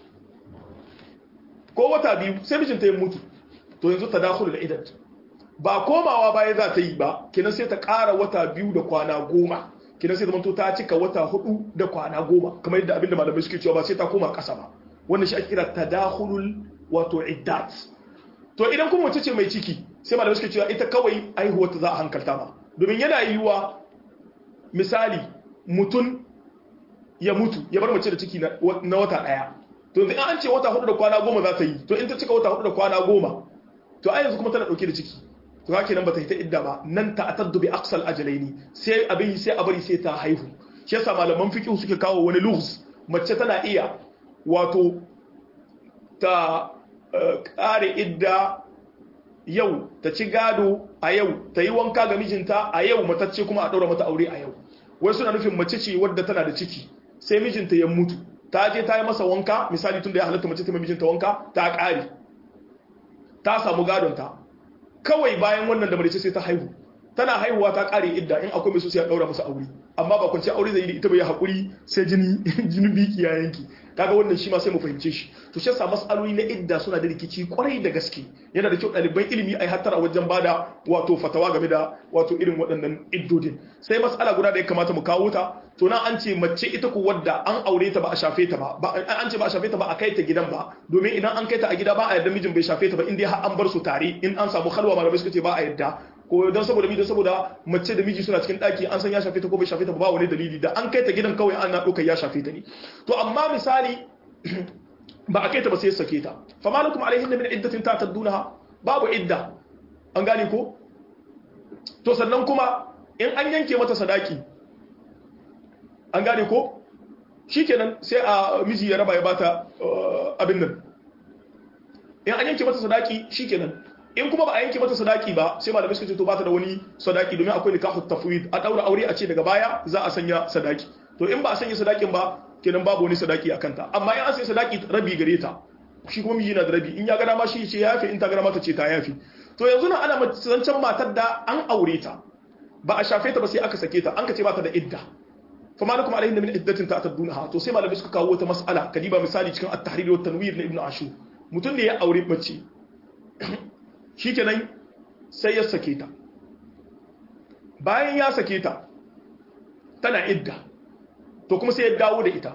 ko wata biyu sai mijinta ya mutu to yanzu ta dakulu da idan ba komawa baya za ta yi ba kinan sai ta ƙara wata biyu da kwana goma kinan sai zamanto ta cika wata hudu da kwana goma kamar yadda abinda malamai suke cewa ba sai ta koma ƙasa ba wannan shi ake kira tadakhulul wato iddat to idan kuma mace ce mai ciki sai malamai suke cewa ita kawai aihuwar ta za a hankalta ma domin yana yiwuwa misali mutum ya mutu ya bar mace da ciki na wata daya to yanzu an ce wata hudu da kwana goma za ta yi to in ta cika wata hudu da kwana goma to ai yanzu kuma tana dauke da ciki to haka nan ba ta yi ta idda ba nan ta ataddu bi aqsal ajalaini sai abin sai a bari sai ta haihu shi yasa malaman fiqh suke kawo wani lughs mace tana iya wato ta kare idda yau ta ci gado a yau ta yi wanka ga mijinta a yau matacce kuma a ɗaura mata aure a yau wai suna nufin mace ce wadda tana da ciki sai mijinta ya mutu ta je ta yi masa wanka misali tun da ya halatta mace ta mijinta wanka ta ƙare ta samu gadonta kawai bayan wannan da mace sai ta haihu tana haihuwa ta ƙare idda in akwai mai so sai a ɗaura masa aure amma ba kwanci aure zai yi da ita bai haƙuri sai jini jini biki ya yanki kaga wannan shi ma sai mu fahimce shi to shi yasa mas'aloli na idda suna da rikici kwarai da gaske yana da kyau ɗaliban ilimi ai hattara wajen bada wato fatawa game da wato irin waɗannan iddodin sai mas'ala guda da ya kamata mu kawo ta to na an ce mace ita ko wadda an aure ta ba a shafe ta ba an ce ba a shafe ta ba a kai ta gidan ba domin idan an kai ta a gida ba a yarda mijin bai shafe ta ba in dai har an bar su tare in an samu halwa malamai suka ce ba a yarda ko don saboda miji saboda mace da miji suna cikin daki an san ya shafe ta ko bai shafe ta ba wani dalili da an kai ta gidan kawai ana ɗaukar ya shafe ta ne to amma misali ba a kai ta ba sai sake ta fa malakum alaihinna min iddatin ta taddunaha babu idda an gane ko to sannan kuma in an yanke mata sadaki an gane ko shikenan sai a miji ya raba ya bata abin nan in an yanke mata sadaki shikenan in kuma ba a yanke mata sadaki ba sai malamai suka ce to bata da wani sadaki domin akwai nikahu tafwid a daura aure a ce daga baya za a sanya sadaki to in ba a sanya sadakin ba kenan babu wani sadaki a kanta amma in an sanya sadaki rabi gare ta shi kuma miji na da rabi in ya ga dama shi ce ya yafe in ta ga dama ta ce ta yafe to yanzu nan ana zancen matar da an aure ta ba a shafe ta ba sai aka sake ta an ka ce ba ta da idda fa malakum alaihin min iddatin ta'tadunaha to sai malamai suka kawo wata mas'ala kadiba misali cikin at-tahrir wa tanwir na ibnu ashur mutum ne ya aure mace shikenan sai ya sake ta bayan ya sake ta tana idda to kuma sai ya dawo da ita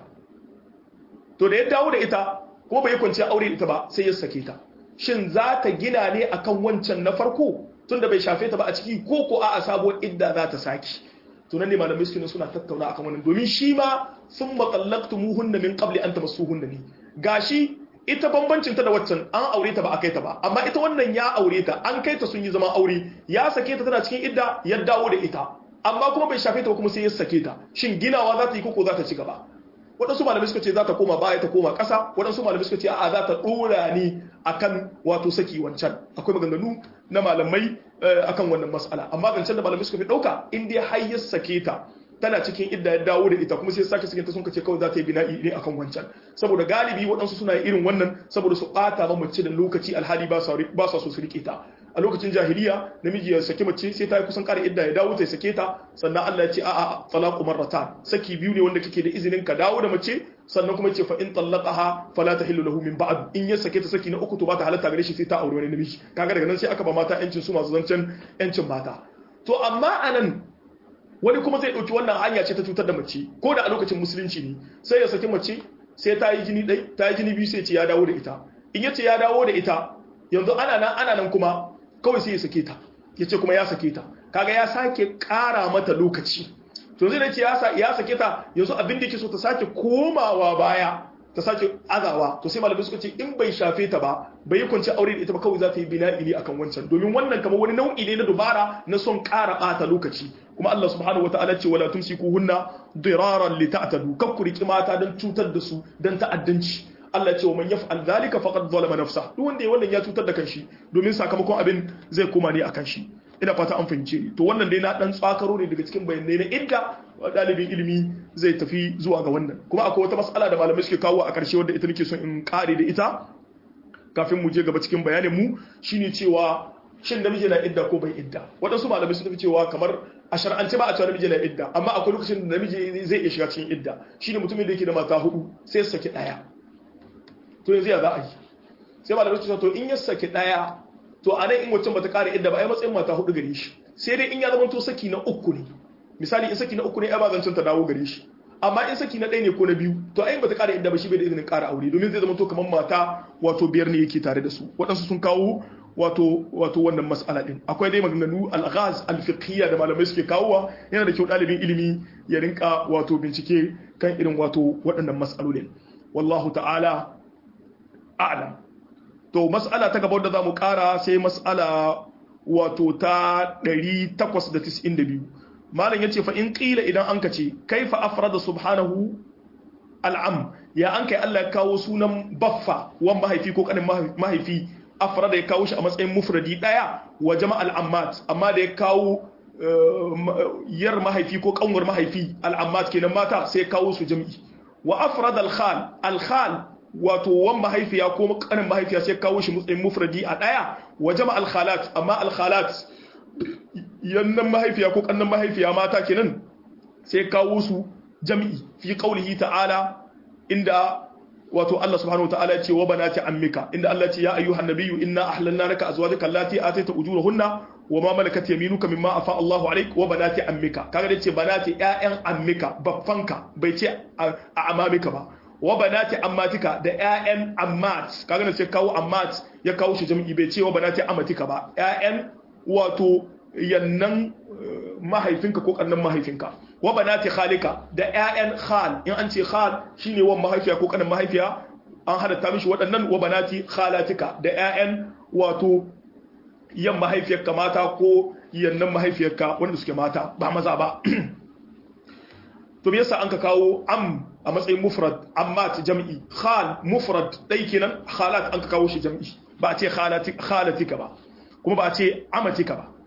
to da ya dawo da ita ko bai kwanci aure da ita ba sai ya sake ta shin za ta gina ne akan wancan na farko tunda bai shafe ta ba a ciki ko ko a sabuwar idda za ta saki to nan ne malamai suke suna tattauna akan wannan domin shi ma sun muhunna min qabli an tamassuhunna ne gashi ita bambancin ta da waccan an aure ta ba a kai ta ba amma ita wannan ya aure ta an kai ta sun yi zaman aure ya sake ta tana cikin idda ya dawo da ita amma kuma bai shafe ta ba kuma sai ya sake ta shin ginawa za ta yi koko za ta ci gaba waɗansu malamai suka ce za ta koma baya ta koma ƙasa waɗansu malamai suka ce a za ta ɗora ne akan wato saki wancan akwai maganganu na malamai akan wannan mas'ala amma zancen da malamai suka fi ɗauka in dai har ya sake ta tana cikin idda ya dawo da ita kuma sai sake sakinta sun kace kawai za ta yi bina'i ne akan wancan saboda galibi waɗansu suna irin wannan saboda su ɓata ma mace da lokaci alhali ba sa so su riƙe ta a lokacin jahiliya namiji ya saki mace sai ta yi kusan ƙara idda ya dawo ta sake ta sannan Allah ya ce a'a talaqu marratan saki biyu ne wanda kake da izinin ka dawo da mace sannan kuma ce fa in talaqaha fala tahillu lahu min ba'd in ya sake ta saki na uku to ba ta halatta gare shi sai ta aure wani namiji kaga daga nan sai aka ba mata yancin su masu zancen yancin mata to amma anan wani kuma zai ɗauki wannan hanya ce ta cutar da mace ko da a lokacin musulunci ne sai ya saki mace sai ta yi jini ɗai ta yi jini biyu sai ce ya dawo da ita in ya ce ya dawo da ita yanzu ana nan ana nan kuma kawai sai ya sake ta ya ce kuma ya sake ta kaga ya sake ƙara mata lokaci to zai ce ya sake ta yanzu abin da yake so ta sake komawa baya ta sake azawa to sai malamai suka ce in bai shafe ta ba bai yi kwanci aure da ita ba kawai za ta yi bina'i ne akan wancan domin wannan kamar wani nau'i ne na dubara na son ƙara ɓata lokaci kuma Allah subhanahu wataala ce wala tumsiku hunna diraran li ta'tadu kakku riki mata don cutar da su don ta'addanci Allah ce wa man yaf'al dhalika faqad zalama nafsa duk wanda ya wannan ya cutar da kanshi domin sakamakon abin zai koma ne akan shi ina fata an fahimce ni to wannan dai na dan tsakaro ne daga cikin bayanai na idda dalibin ilimi zai tafi zuwa ga wannan kuma akwai wata mas'ala da malamai suke kawo a ƙarshe wadda ita nake son in kare da ita kafin mu je gaba cikin bayanin mu shine cewa shin namiji na idda ko bai idda waɗansu malamai sun tafi cewa kamar a shar'ance ba a cewa namiji na idda amma akwai lokacin da namiji zai iya shiga cikin idda shine mutumin da yake da mata hudu sai ya saki daya to yanzu ya za a yi sai malamai su to in ya saki daya to a nan in wacce bata kare idda ba ai matsayin mata hudu gare shi sai dai in ya zama to saki na uku ne misali in saki na uku ne ai ba zancen ta dawo gare shi amma in saki na ɗaya ne ko na biyu to ai bata kare idda ba shi bai da izinin kara aure domin zai zama to kamar mata wato biyar ne yake tare da su waɗansu sun kawo wato wato wannan mas'ala din akwai dai maganganu al-ghaz al-fiqhiyya da malamai suke kawowa yana da kyau dalibin ilimi ya rinka wato bincike kan irin wato waɗannan mas'alolin wallahu ta'ala a'lam to mas'ala ta gaba da zamu kara sai mas'ala wato ta 892 malam yace fa in qila idan an kace kaifa afrada subhanahu al'am ya an kai Allah ya kawo sunan baffa wan mahaifi ko kanin mahaifi afrada ya kawo shi a matsayin mufradi daya wa jama'al ammat amma da ya kawo yar mahaifi ko kanwar mahaifi al'ammat kenan mata sai ya kawo su jami'i wa afrada al-khal al-khal wato wan mahaifiya ko kanin mahaifiya sai ya kawo shi matsayin mufradi a daya wa jama'al khalat amma al-khalat yannan mahaifiya ko kannan mahaifiya mata kenan sai ya kawo su jami'i fi qaulihi ta'ala inda wato Allah subhanahu wataala ya ce wa banati ammika inda Allah ya ce ya ayyuhan nabiyyu inna ahlalna laka azwajaka allati ataita ujurahunna wa ma malakat yaminuka mimma afa Allahu alayk wa banati ammika kaga da ce banati ƴaƴan ammika baffanka bai ce a amamika ba wa banati ammatika da ƴaƴan ammat kaga da ce kawo ammat ya kawo shi jami'i bai ce wa banati ammatika ba ƴaƴan wato yannan mahaifinka ko kannan mahaifinka wa banati khalika da ƴaƴan khal in an ce khal shine wan mahaifiya ko kanin mahaifiya an halatta mishi waɗannan wa banati khalatika da ƴaƴan wato yan mahaifiyarka mata ko yannan mahaifiyarka wanda suke mata ba maza ba to me yasa an ka kawo am a matsayin mufrad amma ta jam'i khal mufrad dai kenan khalat an ka kawo shi jam'i ba a ce khalatika ba kuma ba a ce amatika ba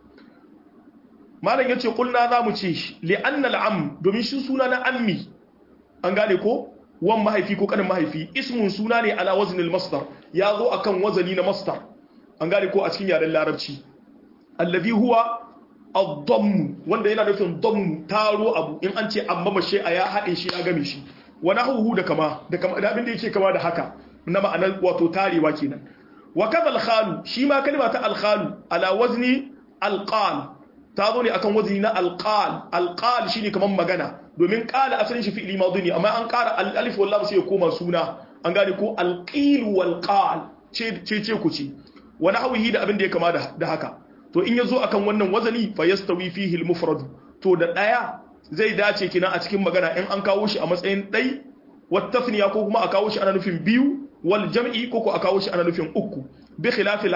malam yace kulna zamu ce shi li'anna al'am domin shi suna na ammi an gane ko wan mahaifi ko kanin mahaifi ismun suna ne ala waznil masdar ya zo akan wazani na masdar an gane ko a cikin yaren larabci allazi huwa ad-damm wanda yana nufin damm taro abu in an ce amma mashe a ya haɗe shi ya game shi wa nahwu da kama da kama da abin da yake kama da haka na ma'anar wato tarewa kenan wa kadha al-khalu shi ma kalma ta al-khalu ala wazni al-qal ta zo ne akan wazni na al-qal al-qal shine kaman magana domin qala asalin shi fi'li madhi ne amma an ƙara al-alif wal lam sai ya koma suna an gane ko al-qil wal qal ce ce ku ce wa nahwihi da abin da ya kama da haka to in yazo akan wannan wazani fa yastawi fihi al-mufrad to da daya zai dace kina a cikin magana in an kawo shi a matsayin dai wat tasniya ko kuma a kawo shi ana nufin biyu wal jam'i ko ko a kawo shi ana nufin uku bi khilafil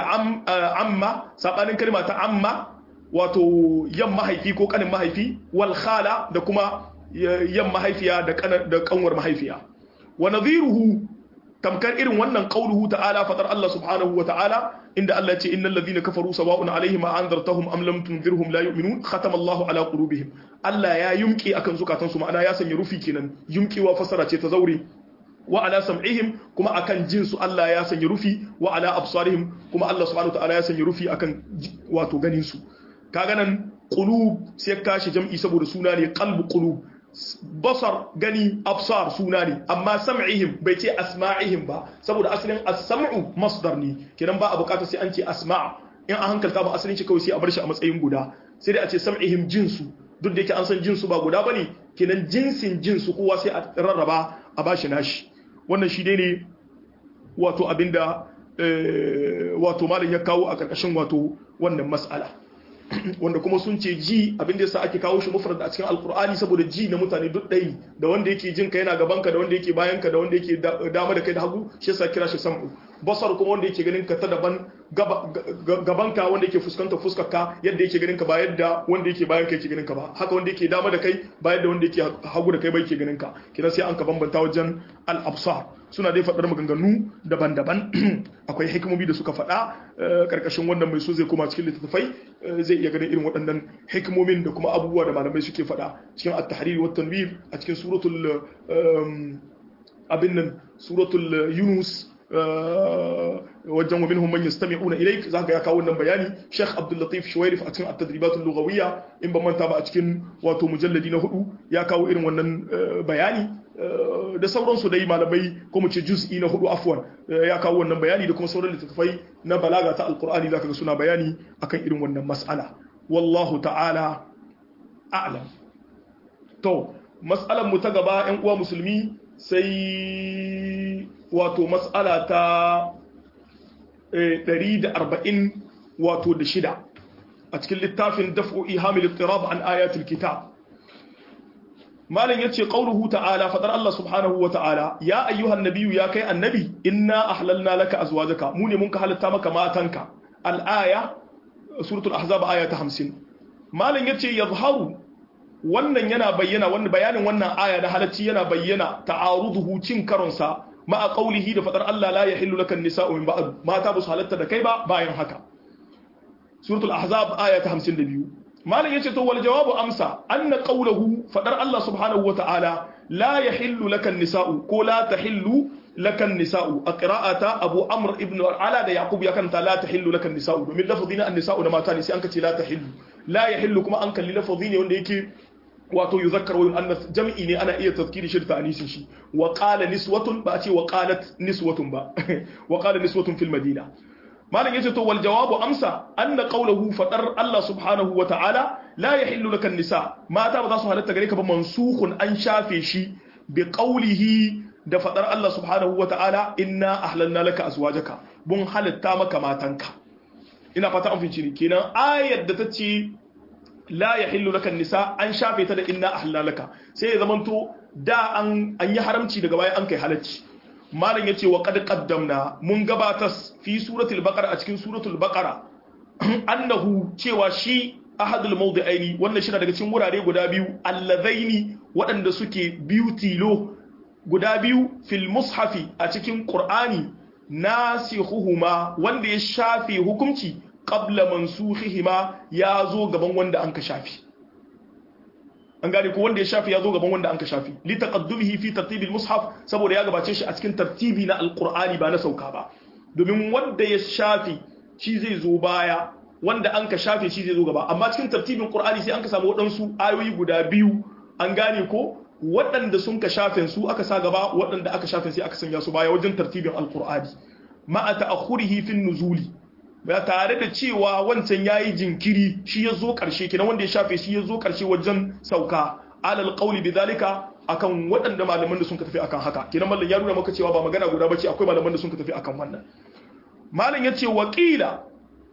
amma sabanin kalma ta amma wato yan mahaifi ko kanin mahaifi wal khala da kuma yan mahaifiya da da kanwar mahaifiya wa nadhiruhu tamkar irin wannan qauluhu ta'ala fadar Allah subhanahu wa ta'ala inda Allah ce innal ladhina kafaru sawa'un alaihim anzartahum am lam tunzirhum la yu'minun khatama Allah ala qulubihim Allah ya yumki akan zukatan su ma'ana ya sanya rufi kenan yumkewa fasara ce ta zaure wa ala sam'ihim kuma akan jin su Allah ya sanya rufi wa ala absarihim kuma Allah subhanahu wa ta'ala ya sanya rufi akan wato ganin su kaga nan qulub sai kashi jam'i saboda suna ne qalbu qulub basar gani absar suna ne amma sam'ihim bai ce asma'ihim ba saboda asalin as-sam'u masdar ne kidan ba a bukatar sai an ce asma' in an hankalta ba asalin shi kawai sai a bar shi a matsayin guda sai dai a ce sam'ihim jinsu duk da yake an san jinsu ba guda bane kidan jinsin jinsu kowa sai a rarraba a bashi nashi wannan shi dai ne wato abinda wato malam ya kawo a karkashin wato wannan mas'ala wanda kuma sun ce ji abin da yasa ake kawo shi mufrad a cikin alkur'ani saboda ji na mutane duk ɗaya da wanda yake jin ka yana gaban ka da wanda yake bayan ka da wanda yake dama da kai da hagu shi yasa kira shi sam'u basar kuma wanda yake ganin ka ta daban gaban ka wanda yake fuskantar fuskar ka yadda yake ganin ka ba yadda wanda yake bayan ka yake ganin ka ba haka wanda yake dama da kai ba yadda wanda yake hagu da kai ba yake ganin ka kina sai an ka bambanta wajen al-absar suna dai faɗar maganganu daban-daban akwai hikimomi da suka faɗa karkashin wannan mai so zai koma cikin littattafai zai iya ganin irin waɗannan hikimomin da kuma abubuwa da malamai suke faɗa cikin at-tahrir wa tanwir a cikin suratul abin nan suratul yunus wajen wa minhum man yastami'una ilayk zaka ya kawo wannan bayani Sheikh Abdul Latif Shuwairif a cikin at-tadribat al-lughawiyya in ban manta ba a cikin wato mujalladi na hudu ya kawo irin wannan bayani da sauransu dai malamai ko mu ce juz'i na hudu afwan ya kawo wannan bayani da kuma sauran littattafai na balaga ta alqur'ani zaka ga suna bayani akan irin wannan mas'ala wallahu ta'ala a'lam to mas'alan mu ta gaba ƴan uwa musulmi sai wato mas'ala ta 140 wato da shida a cikin littafin daf'u ihamil ittirab an ayatul kitab malam yace qauluhu ta'ala fadar Allah subhanahu wa ta'ala ya ayyuhan nabiyyu ya kai annabi inna ahlalna laka azwajaka mu ne mun ka halatta maka matanka al-aya suratul ahzab aya ta 50 malam yace yazharu wannan yana bayyana wannan bayanin wannan aya da halacci yana bayyana ta'aruduhu cin karonsa ma'a qaulihi da fadar Allah la yahillu laka an-nisa'u min ba'd mata ba su halatta da kai ba bayan haka suratul ahzab aya ta 52 malam yace to wal jawabu amsa anna qawluhu fadar Allah subhanahu wata'ala la yahillu laka an-nisa'u ko la tahillu laka an-nisa'u a qira'ata Abu Amr ibn Ala da Yaqub ya kanta la tahillu laka an-nisa'u domin lafazina an-nisa'u da mata ne sai an kace la tahillu la yahillu kuma an kalli lafazi ne wanda yake wato yuzakkar wa yu'annas jam'i ne ana iya tazkiri shi da ta'anisin shi wa qala niswatun ba a ce wa qalat niswatun ba wa qala niswatun fil madina malam yace to wal jawabu amsa anna qawluhu fadar Allah subhanahu wa ta'ala la yahillu laka nisa mata ba za su halatta gare ka ba mansukhun an shafe shi bi qawlihi da fadar Allah subhanahu wa ta'ala inna ahlalna laka azwajaka bun halatta maka matanka ina fata an fice ni kenan ayar da ta ce la yahillu laka nisa an shafe ta da inna ahlalna laka sai ya zamanto da an an yi haramci daga baya an kai halacci malam yace wa qad qaddamna mun gabatas fi suratul baqara a cikin suratul baqara annahu cewa shi ahadul mawdi'aini wannan shi daga cikin wurare guda biyu allazaini waɗanda suke biyu tilo guda biyu fil mushafi a cikin qur'ani nasihuhuma wanda ya shafe hukunci qabla mansukhihima ya zo gaban wanda an ka shafi an gane ko wanda ya shafi ya zo gaban wanda an ka shafi li taqaddumihi fi tartibil mushaf saboda ya gabace shi a cikin tartibi na alqur'ani ba na sauka ba domin wanda ya shafi shi zai zo baya wanda an ka shafe shi zai zo gaba amma cikin tartibin qur'ani sai an ka samu waɗansu ayoyi guda biyu an gane ko waɗanda sun ka shafen su aka sa gaba waɗanda aka shafen sai aka sanya su baya wajen tartibin alqur'ani ma'a ta'akhurihi fin nuzuli ba tare da cewa wancan yayi jinkiri shi ya zo ƙarshe kenan wanda ya shafe shi ya zo ƙarshe wajen sauka alal qawli bidhalika akan waɗanda malaman da sun ka tafi akan haka kenan mallan ya nuna maka cewa ba magana guda bace akwai malaman da sun ka tafi akan wannan malam yace waqila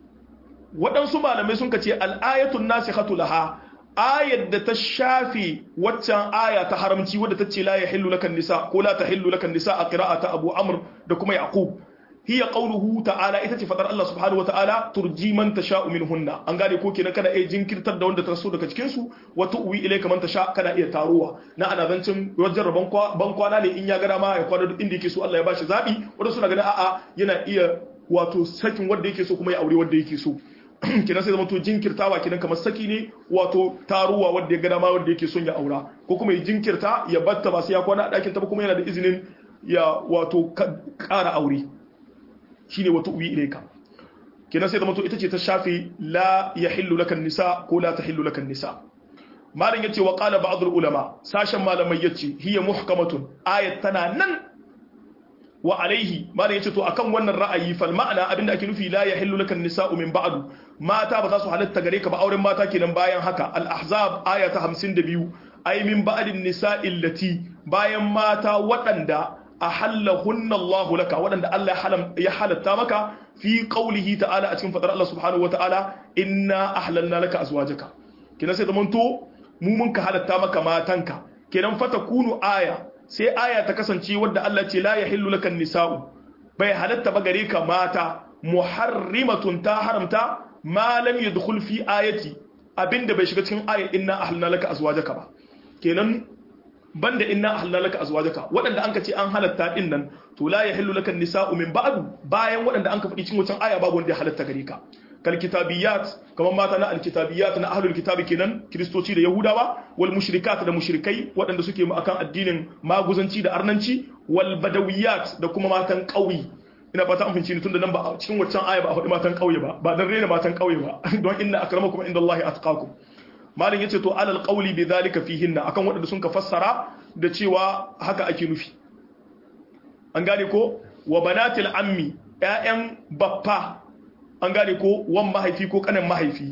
waɗansu malamai sun ka ce al-ayatun nasikhatu laha ayar da ta shafe waccan aya ta haramci wadda ta ce la yahillu lakan nisa ko la tahillu lakan nisa a qira'ata Abu Amr da kuma Yaqub hiya qawluhu ta'ala ita ce fadar Allah subhanahu wata'ala turji man tasha'u minhunna an gane ko kenan kana iya jinkirtar da wanda ta so daga cikin su wa tu'wi ilayka man tasha kana iya taruwa na ana zancin wajen rabon ban kwana ne in ya gada ma ya kwana duk inda yake so Allah ya bashi zabi wanda suna ganin a'a yana iya wato sakin wanda yake so kuma ya aure wanda yake so kenan sai zama to jinkirtawa kenan kamar saki ne wato taruwa wanda ya gada ma wanda yake son ya aura ko kuma ya jinkirta ya batta ba sai ya kwana a ɗakin ta ba kuma yana da izinin ya wato ƙara aure shine wata uwi ilaika kenan sai zama to ita ce ta shafi la yahillu lakan nisa ko la tahillu lakan nisa malam yace wa qala ba'd ulama sashen malamai yace hiya muhkamatun ayat tana nan wa alaihi malam yace to akan wannan ra'ayi fal ma'ana abinda ake nufi la yahillu lakan nisa'u min ba'du mata ba za su halatta gare ka ba auren mata kenan bayan haka al ahzab aya ta 52 ay min ba'din nisa'il lati bayan mata waɗanda ahallahunna Allahu laka waɗanda Allah ya halatta maka fi qaulihi ta'ala a cikin fadar Allah subhanahu wata'ala inna ahlalna laka azwajaka kenan sai zamanto mu mun ka halatta maka matanka kenan fata kunu aya sai aya ta kasance wadda Allah ce la yahillu lakan nisa'u bai halatta ba gare ka mata muharrimatun ta haramta ma lam yadkhul fi ayati abinda bai shiga cikin ayat inna ahlalna laka azwajaka ba kenan banda inna ahalla laka azwajaka waɗanda anka ce an halatta din nan to la yahillu laka nisa'u min ba'du bayan waɗanda anka faɗi cikin wancan aya babu wanda ya halatta gare ka kal kitabiyat kamar mata na alkitabiyat na ahlul kitabi kenan kristoci da yahudawa wal mushrikat da mushrikai waɗanda suke mu akan addinin maguzanci da arnanci wal badawiyat da kuma matan ƙauye ina fata an finci ni tunda nan ba cikin wancan aya ba a faɗi matan ƙauye ba ba dan rena matan ƙauye ba don inna akramakum indallahi atqakum malin yace to alal qawli bi dhalika fihinna akan wadanda sun ka fassara da cewa haka ake nufi an gane ko wa banatil ammi ƴaƴan baffa an gane ko wan mahaifi ko kanin mahaifi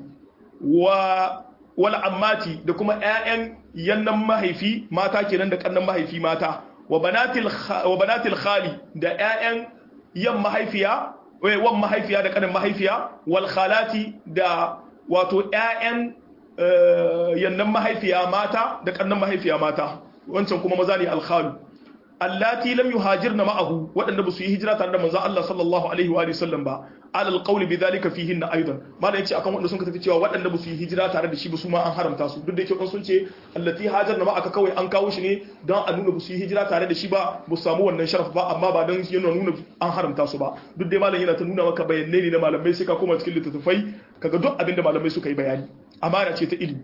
wa wal ammati da kuma ƴaƴan yannan mahaifi mata kenan da kannan mahaifi mata wa banatil wa banatil khali da ƴaƴan yan mahaifiya wan mahaifiya da kanin mahaifiya wal khalati da wato ƴaƴan yannan mahaifiya mata da kannan mahaifiya mata wancan kuma maza ne alkhalu allati lam yuhajirna ma'ahu waɗanda ba su yi hijira tare da manzon Allah sallallahu alaihi wa sallam ba alal qawli bidhalika fihin aidan malam yace akan wanda sun tafi cewa waɗanda ba su yi hijira tare da shi ba su ma an haramta su duk da yake kun sun ce allati hajarna ma'aka kawai an kawo shi ne don a nuna ba su yi hijira tare da shi ba ba su samu wannan sharaf ba amma ba don yana nuna an haramta su ba duk dai malam yana ta nuna maka bayanai ne na malamai sai ka koma cikin littattafai kaga duk abin da malamai suka yi bayani amana ce ta ilimi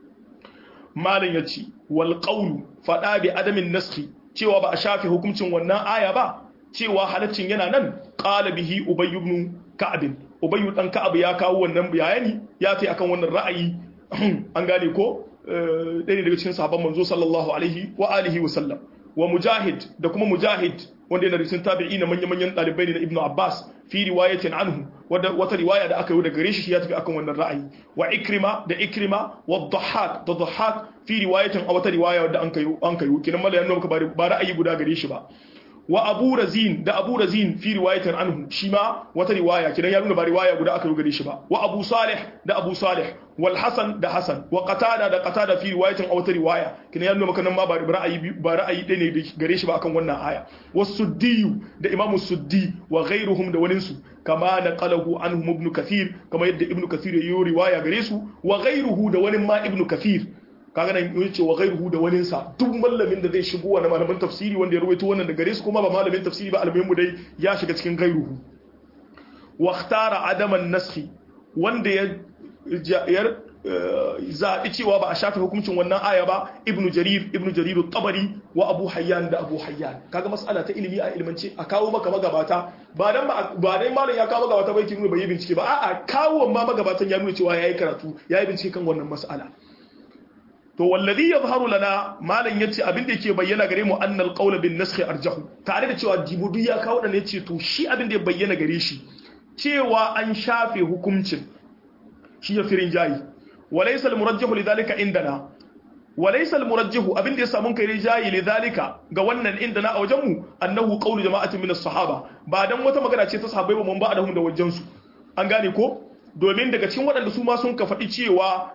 malam ya ce wal qawlu fada bi adamin naskhi cewa ba a shafe hukuncin wannan aya ba cewa halaccin yana nan qala bihi ubay ibn ka'ab ubay dan ka'ab ya kawo wannan bayani ya tai akan wannan ra'ayi an gane ko ɗaya daga cikin sahabban manzo sallallahu alaihi wa alihi wa sallam wa mujahid da kuma mujahid wanda yana risin tabi'i na manya-manyan ɗalibai ne na ibnu abbas fi riwayatin anhu wata riwaya da aka yi daga gare shi ya tafi akan wannan ra'ayi wa ikrima da ikrima wa dhahhak da dhahhak fi riwayatin a wata riwaya da an kayo an kayo kinan mala yana maka ba ra'ayi guda gare shi ba wa abu razin da abu razin fi riwayatin anhu shi ma wata riwaya kinan ya nuna ba riwaya guda aka yi gare shi ba wa abu salih da abu salih wal hasan da hasan wa qatada da qatada fi riwayatin a wata riwaya kinan ya nuna maka nan ma ba ra'ayi ba ra'ayi ɗaya ne gare shi ba akan wannan aya wasuddi da imam suddi wa ghairuhum da waninsu kama naqalahu anhum ibn kathir kama yadda ibn kathir ya yi riwaya gare su wa ghairuhu da wani ma ibn kathir kaga nan yace wa ghairuhu da wani sa duk mallamin da zai shigo wa malamin tafsiri wanda ya rawaito wannan da gare su kuma ba malamin tafsiri ba almuhimmu dai ya shiga cikin ghairuhu wa ikhtara adaman naskhi wanda ya zaɓi cewa ba a shafe hukuncin wannan aya ba ibnu jarir ibnu jarir tabari wa abu hayyan da abu hayyan kaga mas'ala ta ilimi a ilmance a kawo maka magabata ba dan ba dai malam ya kawo magabata bai kin bai yi bincike ba a'a kawo ma magabatan ya nuna cewa yayi karatu yayi bincike kan wannan mas'ala to wallazi yadhharu lana malam yace abin da yake bayyana gare mu annal qawl bin nasakh arjahu tare da cewa jibudu ya kawo dan yace to shi abin da ya bayyana gare shi cewa an shafe hukuncin shi ya firin jayi walaysa almurajjahu lidhalika indana walaysa almurajjahu abin da ya samu kai jayi lidhalika ga wannan indana a wajen mu annahu qawlu jama'atin min as-sahaba ba dan wata magana ce ta sahabbai ba mun ba da da wajen su an gane ko domin daga cikin waɗanda su ma sun ka faɗi cewa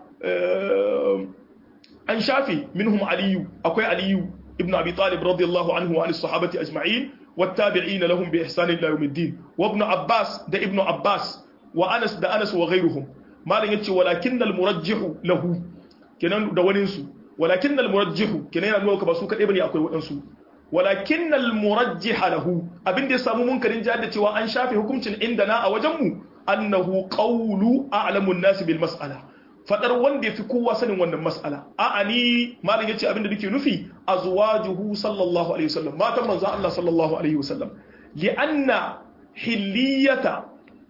an shafe minhum aliyu akwai aliyu ibn abi talib radiyallahu anhu wa sahabati ajma'in wattabi'ina lahum bi ihsan ila yawmiddin wa ibn abbas da ibn abbas wa anas da anas wa ghayruhum malan yace walakin al murajjihu lahu kenan da wani su walakin al murajjihu kenan yana nuna ba su kadai bane akwai wadansu walakin al murajjiha lahu abinda ya samu munkarin jihar da cewa an shafe hukuncin indana a wajen mu annahu qawlu a'lamun nas bil mas'ala fadar wanda ya fi kowa sanin wannan mas'ala a'a ni malam yace abinda nake nufi azwajuhu sallallahu alaihi wasallam matan manzo Allah sallallahu alaihi wasallam li'anna hilliyata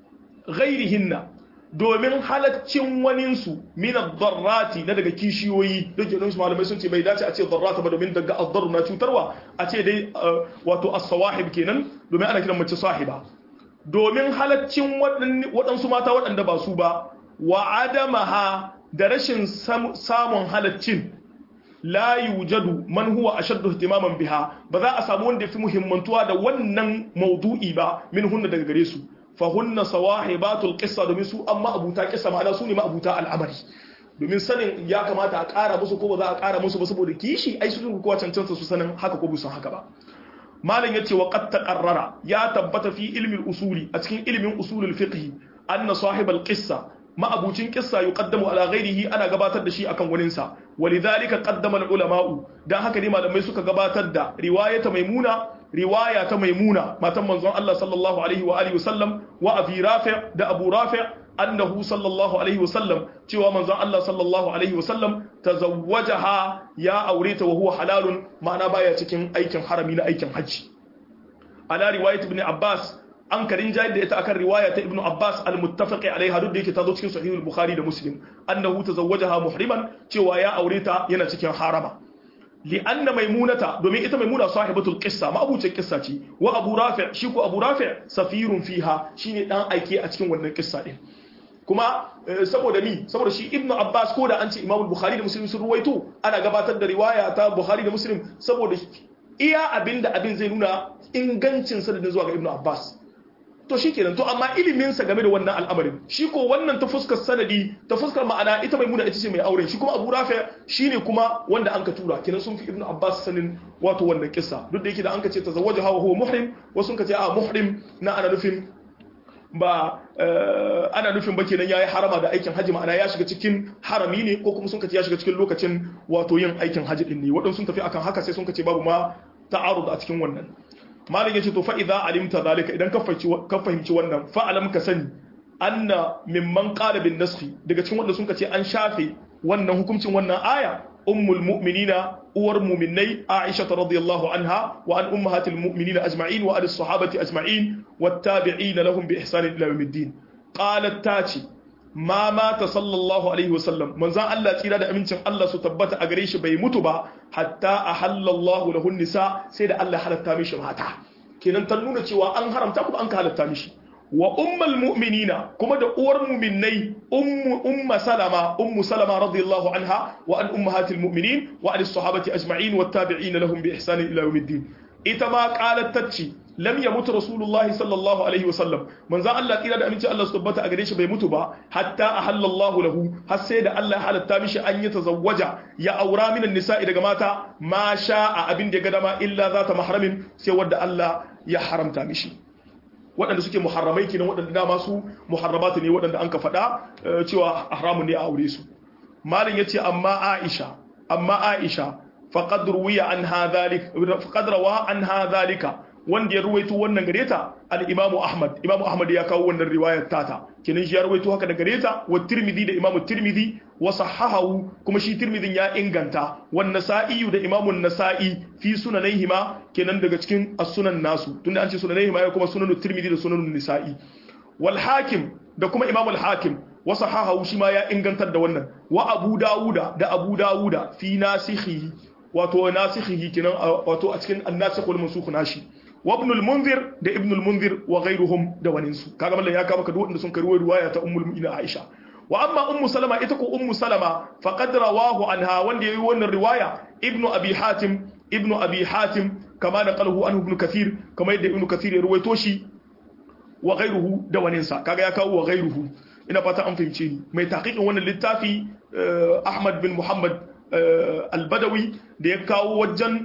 ghairihinna domin halaccin waninsu min ad-darrati na daga kishiyoyi da ke malamai sun ce bai dace a ce darrata ba domin daga ad na cutarwa a ce dai wato as-sawahib kenan domin ana kiran mace sahiba domin halaccin waɗansu mata waɗanda ba su ba wa adamaha da rashin samun halaccin la yujadu man huwa ashaddu ihtimaman biha ba za a samu wanda yafi muhimmantuwa da wannan maudu'i ba min hunna daga gare su fa hunna sawahibatul qissa domin su amma abuta qissa ma'ana su ne ma abuta al'amari domin sanin ya kamata a ƙara musu ko ba za a ƙara musu ba saboda kishi ai su kowa cancanta su sanin haka ko busan haka ba malam yace wa qad taqarrara ya tabbata fi ilmi usuli a cikin ilmin usulul fiqh anna sahibal qissa ma'abucin kissa yuqaddamu ala ghairihi ana gabatar da shi akan waninsa walidhalika qaddama al-ulama'u dan haka ne malamai suka gabatar da riwayata maimuna riwaya ta maimuna matan manzon Allah sallallahu alaihi wa alihi wasallam wa abi rafi' da abu rafi' annahu sallallahu alaihi wasallam cewa manzon Allah sallallahu alaihi wasallam tazawwajaha ya aure ta wa huwa halalun ma'ana baya cikin aikin harami na aikin haji ala riwayat ibn abbas an karin jayar da ita akan riwaya ta ibnu abbas al-muttafaqi alaiha duk da yake ta zo cikin sahih al-bukhari da muslim annahu tazawwajaha muhriman cewa ya aure ta yana cikin harama li anna maimunata domin ita maimuna sahibatul qissa ma abuce qissa ce wa abu rafi' shi ko abu rafi' safirun fiha shine dan aike a cikin wannan qissa din kuma saboda mi saboda shi ibnu abbas ko da an ce imamul bukhari da muslim sun ruwaito ana gabatar da riwaya ta bukhari da muslim saboda iya abinda abin zai nuna ingancin sanadin zuwa ga ibnu abbas to shi kenan to amma iliminsa game da wannan al'amarin shi ko wannan ta fuskar sanadi ta fuskar ma'ana ita mai muna ita ce mai auren shi kuma abu rafi shi ne kuma wanda an ka tura kenan sun fi ibnu abbas sanin wato wannan kissa duk da yake da an ka ce ta zawaja hawa huwa muhrim wasu sun ka ce a muhrim na ana nufin ba ana nufin ba kenan yayi harama da aikin haji ma'ana ya shiga cikin harami ne ko kuma sun ka ce ya shiga cikin lokacin wato yin aikin haji din ne waɗansu sun tafi akan haka sai sun ka ce babu ma ta'arud a cikin wannan malam yace to fa idza alimta zalika idan ka fahimci wannan fa alam ka sani anna mimman qala bin naskhi daga cikin wanda sun ce an shafe wannan hukuncin wannan aya ummul mu'minina uwar mu'minai aisha radhiyallahu anha wa an ummahatil mu'minina ajma'in wa an sahabati ajma'in wattabi'in lahum bi ihsan ila yawmiddin qalat tati ma mata sallallahu alaihi wasallam manzan Allah tsira da amincin Allah su tabbata a gare shi bai mutu ba hatta ahallallahu lahun nisa sai da Allah halatta mishi mata kenan ta nuna cewa an haramta kuma an ka halatta mishi wa ummul mu'minina kuma da uwar mu'minnai ummu umma salama ummu salama radiyallahu anha wa an ummahatil mu'minin wa an sahabati ajma'in wat tabi'in lahum bi ihsan ila yawmiddin ita ma qalat tacci lam yamut rasulullah sallallahu alaihi wasallam manzan Allah tsira da aminci Allah su tabbata a gare shi bai mutu ba hatta ahallallahu lahu har sai da Allah ya halatta mishi an yi tazawwaja ya aura minan nisa'i daga mata ma sha'a abin da ya ga dama illa zata mahramin sai wanda Allah ya haramta mishi waɗanda suke muharramai kenan waɗanda dama su muharramatu ne waɗanda an ka faɗa cewa haramun ne a aure su malin yace amma Aisha amma Aisha faqad ruwiya an hadhalik faqad rawa an hadhalika wanda ya ruwaito wannan gare ta al-Imam Ahmad Imam Ahmad ya kawo wannan riwayar tata kenan shi ya ruwaito haka da gare ta wa Tirmidhi da Imam Tirmidhi wa sahahahu kuma shi Tirmidhin ya inganta wa Nasa'i da Imam Nasa'i fi sunanaihima kenan daga cikin as-sunan nasu tunda an ce sunanaihima ya kuma sunan Tirmidhi da sunan Nisa'i wal Hakim da kuma Imam al-Hakim wa sahahahu shi ma ya ingantar da wannan wa Abu Dawuda da Abu Dawuda fi nasikhihi wato nasikhihi kenan wato a cikin an-nasikh wal mansukh nashi wa ibn al-munzir da ibn al-munzir wa ghayruhum da waninsu kaga mallan ya kama ka duk wanda sun karwaye riwaya ta ummul mu'minin Aisha wa amma ummu salama ita ko ummu salama faqad rawahu anha wanda yayi wannan riwaya ibnu abi hatim ibnu abi hatim kama naqalahu anhu ibn kathir kama yadda ibn kathir ya ruwaito shi wa ghayruhu da waninsa kaga ya kawo wa ghayruhu ina fata an fahimce ni mai tahqiqin wannan littafi Ahmad bin Muhammad al-Badawi da ya kawo wajen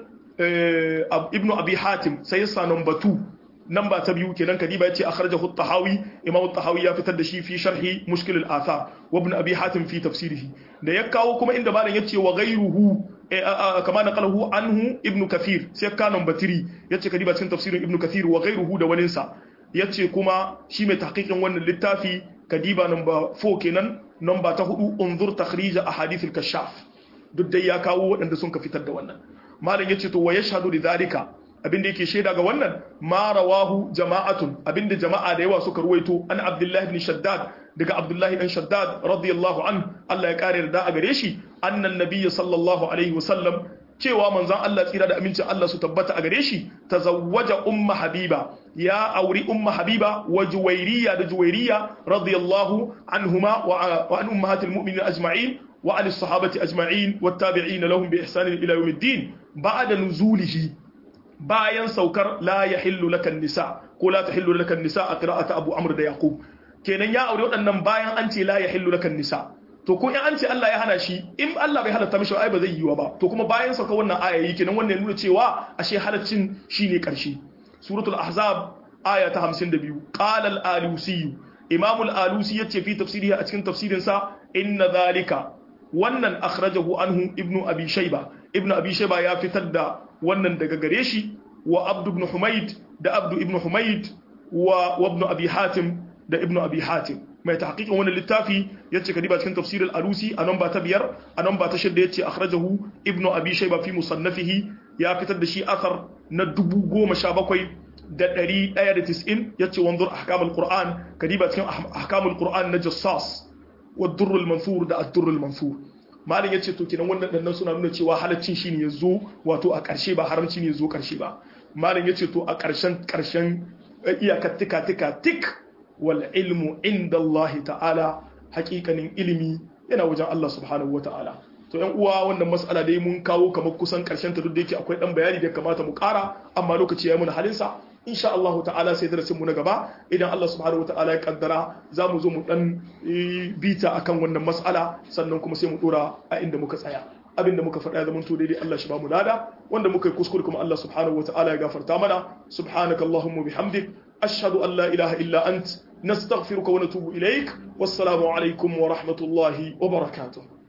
ibnu abi hatim sai ya sa number 2 namba ta biyu kenan kadiba yace akhrajahu at-tahawi imam at-tahawi ya fitar da shi fi sharhi mushkil al-athar wa ibn abi hatim fi tafsirihi da ya kawo kuma inda malam yace wa ghayruhu kama naqalahu anhu ibn kathir sai ka namba 3 yace kadiba cikin tafsirin ibn kathir wa ghayruhu da wanin sa yace kuma shi mai tahqiqin wannan littafi kadiba namba 4 kenan namba ta 4 unzur takhrij ahadith al-kashaf duk dai ya kawo waɗanda sun ka fitar da wannan malam yace to wa yashhadu lidhalika abinda yake shaida ga wannan ma rawahu jama'atun abinda jama'a da yawa suka ruwaito an abdullah ibn shaddad daga abdullah ibn shaddad radiyallahu an Allah ya kare da a gare shi annan nabiyyi sallallahu alaihi wasallam cewa manzon Allah tsira da amincin Allah su tabbata a gare shi tazawwaja umma habiba ya auri umma habiba wa juwairiya da juwairiya radiyallahu anhuma wa an ummahatil mu'minin ajma'in wa an as-sahabati ajma'in wat-tabi'in lahum bi ihsan ila yawmiddin ba'da nuzulihi bayan saukar la ya hillu lakan nisa ko la ta hillu lakan nisa a qira'ata Abu Amr da Yaqub kenan ya aure waɗannan bayan an ce la ya hillu lakan nisa to ko in an ce Allah ya hana shi in Allah bai halatta mishi ai ba zai yiwa ba to kuma bayan sauka wannan aya yi kenan wannan nuna cewa ashe halaccin shine karshe suratul ahzab aya ta 52 qala al-alusi imam al-alusi yace fi tafsirihi a cikin tafsirin sa inna zalika wannan akhrajahu anhu ibnu abi shayba ibnu abi shayba ya fitar da wannan daga gare shi wa abdu ibn humayd da abdu ibn humayd wa ibn abi hatim da ibn abi hatim mai tahqiqin wannan littafi yace kadiba cikin tafsir al-alusi a namba ta biyar a namba ta shidda yace akhrajahu ibn abi shayba fi musannafihi ya fitar da shi athar na dubu goma sha bakwai da ɗari ɗaya da tis'in yace wanzur ahkamul qur'an kadiba cikin ahkamul qur'an na jassas wa durrul mansur da ad-durrul mansur malin ya ce to kenan wannan dannan suna nuna cewa halaccin shi ne ya zo wato a ƙarshe ba haramci ne ya zo ƙarshe ba malin ya ce to a ƙarshen ƙarshen iyakar tika tika tik wal ilmu inda Allah ta'ala haƙiƙanin ilimi yana wajen Allah subhanahu wa ta'ala to yan uwa wannan mas'ala dai mun kawo kamar kusan ƙarshen ta duk da yake akwai dan bayani da kamata mu ƙara amma lokaci ya muna halinsa insha Allah ta'ala sai darasin mu na gaba idan Allah subhanahu wataala ya kaddara za mu zo mu dan bita akan wannan mas'ala sannan kuma sai mu dora a inda muka tsaya abinda muka faɗa ya zama to daidai Allah shi ba mu lada wanda muka yi kuskure kuma Allah subhanahu wataala ya gafarta mana subhanaka allahumma bihamdik ashhadu an la ilaha illa ant nastaghfiruka wa natubu ilaik wassalamu alaikum wa rahmatullahi wa barakatuh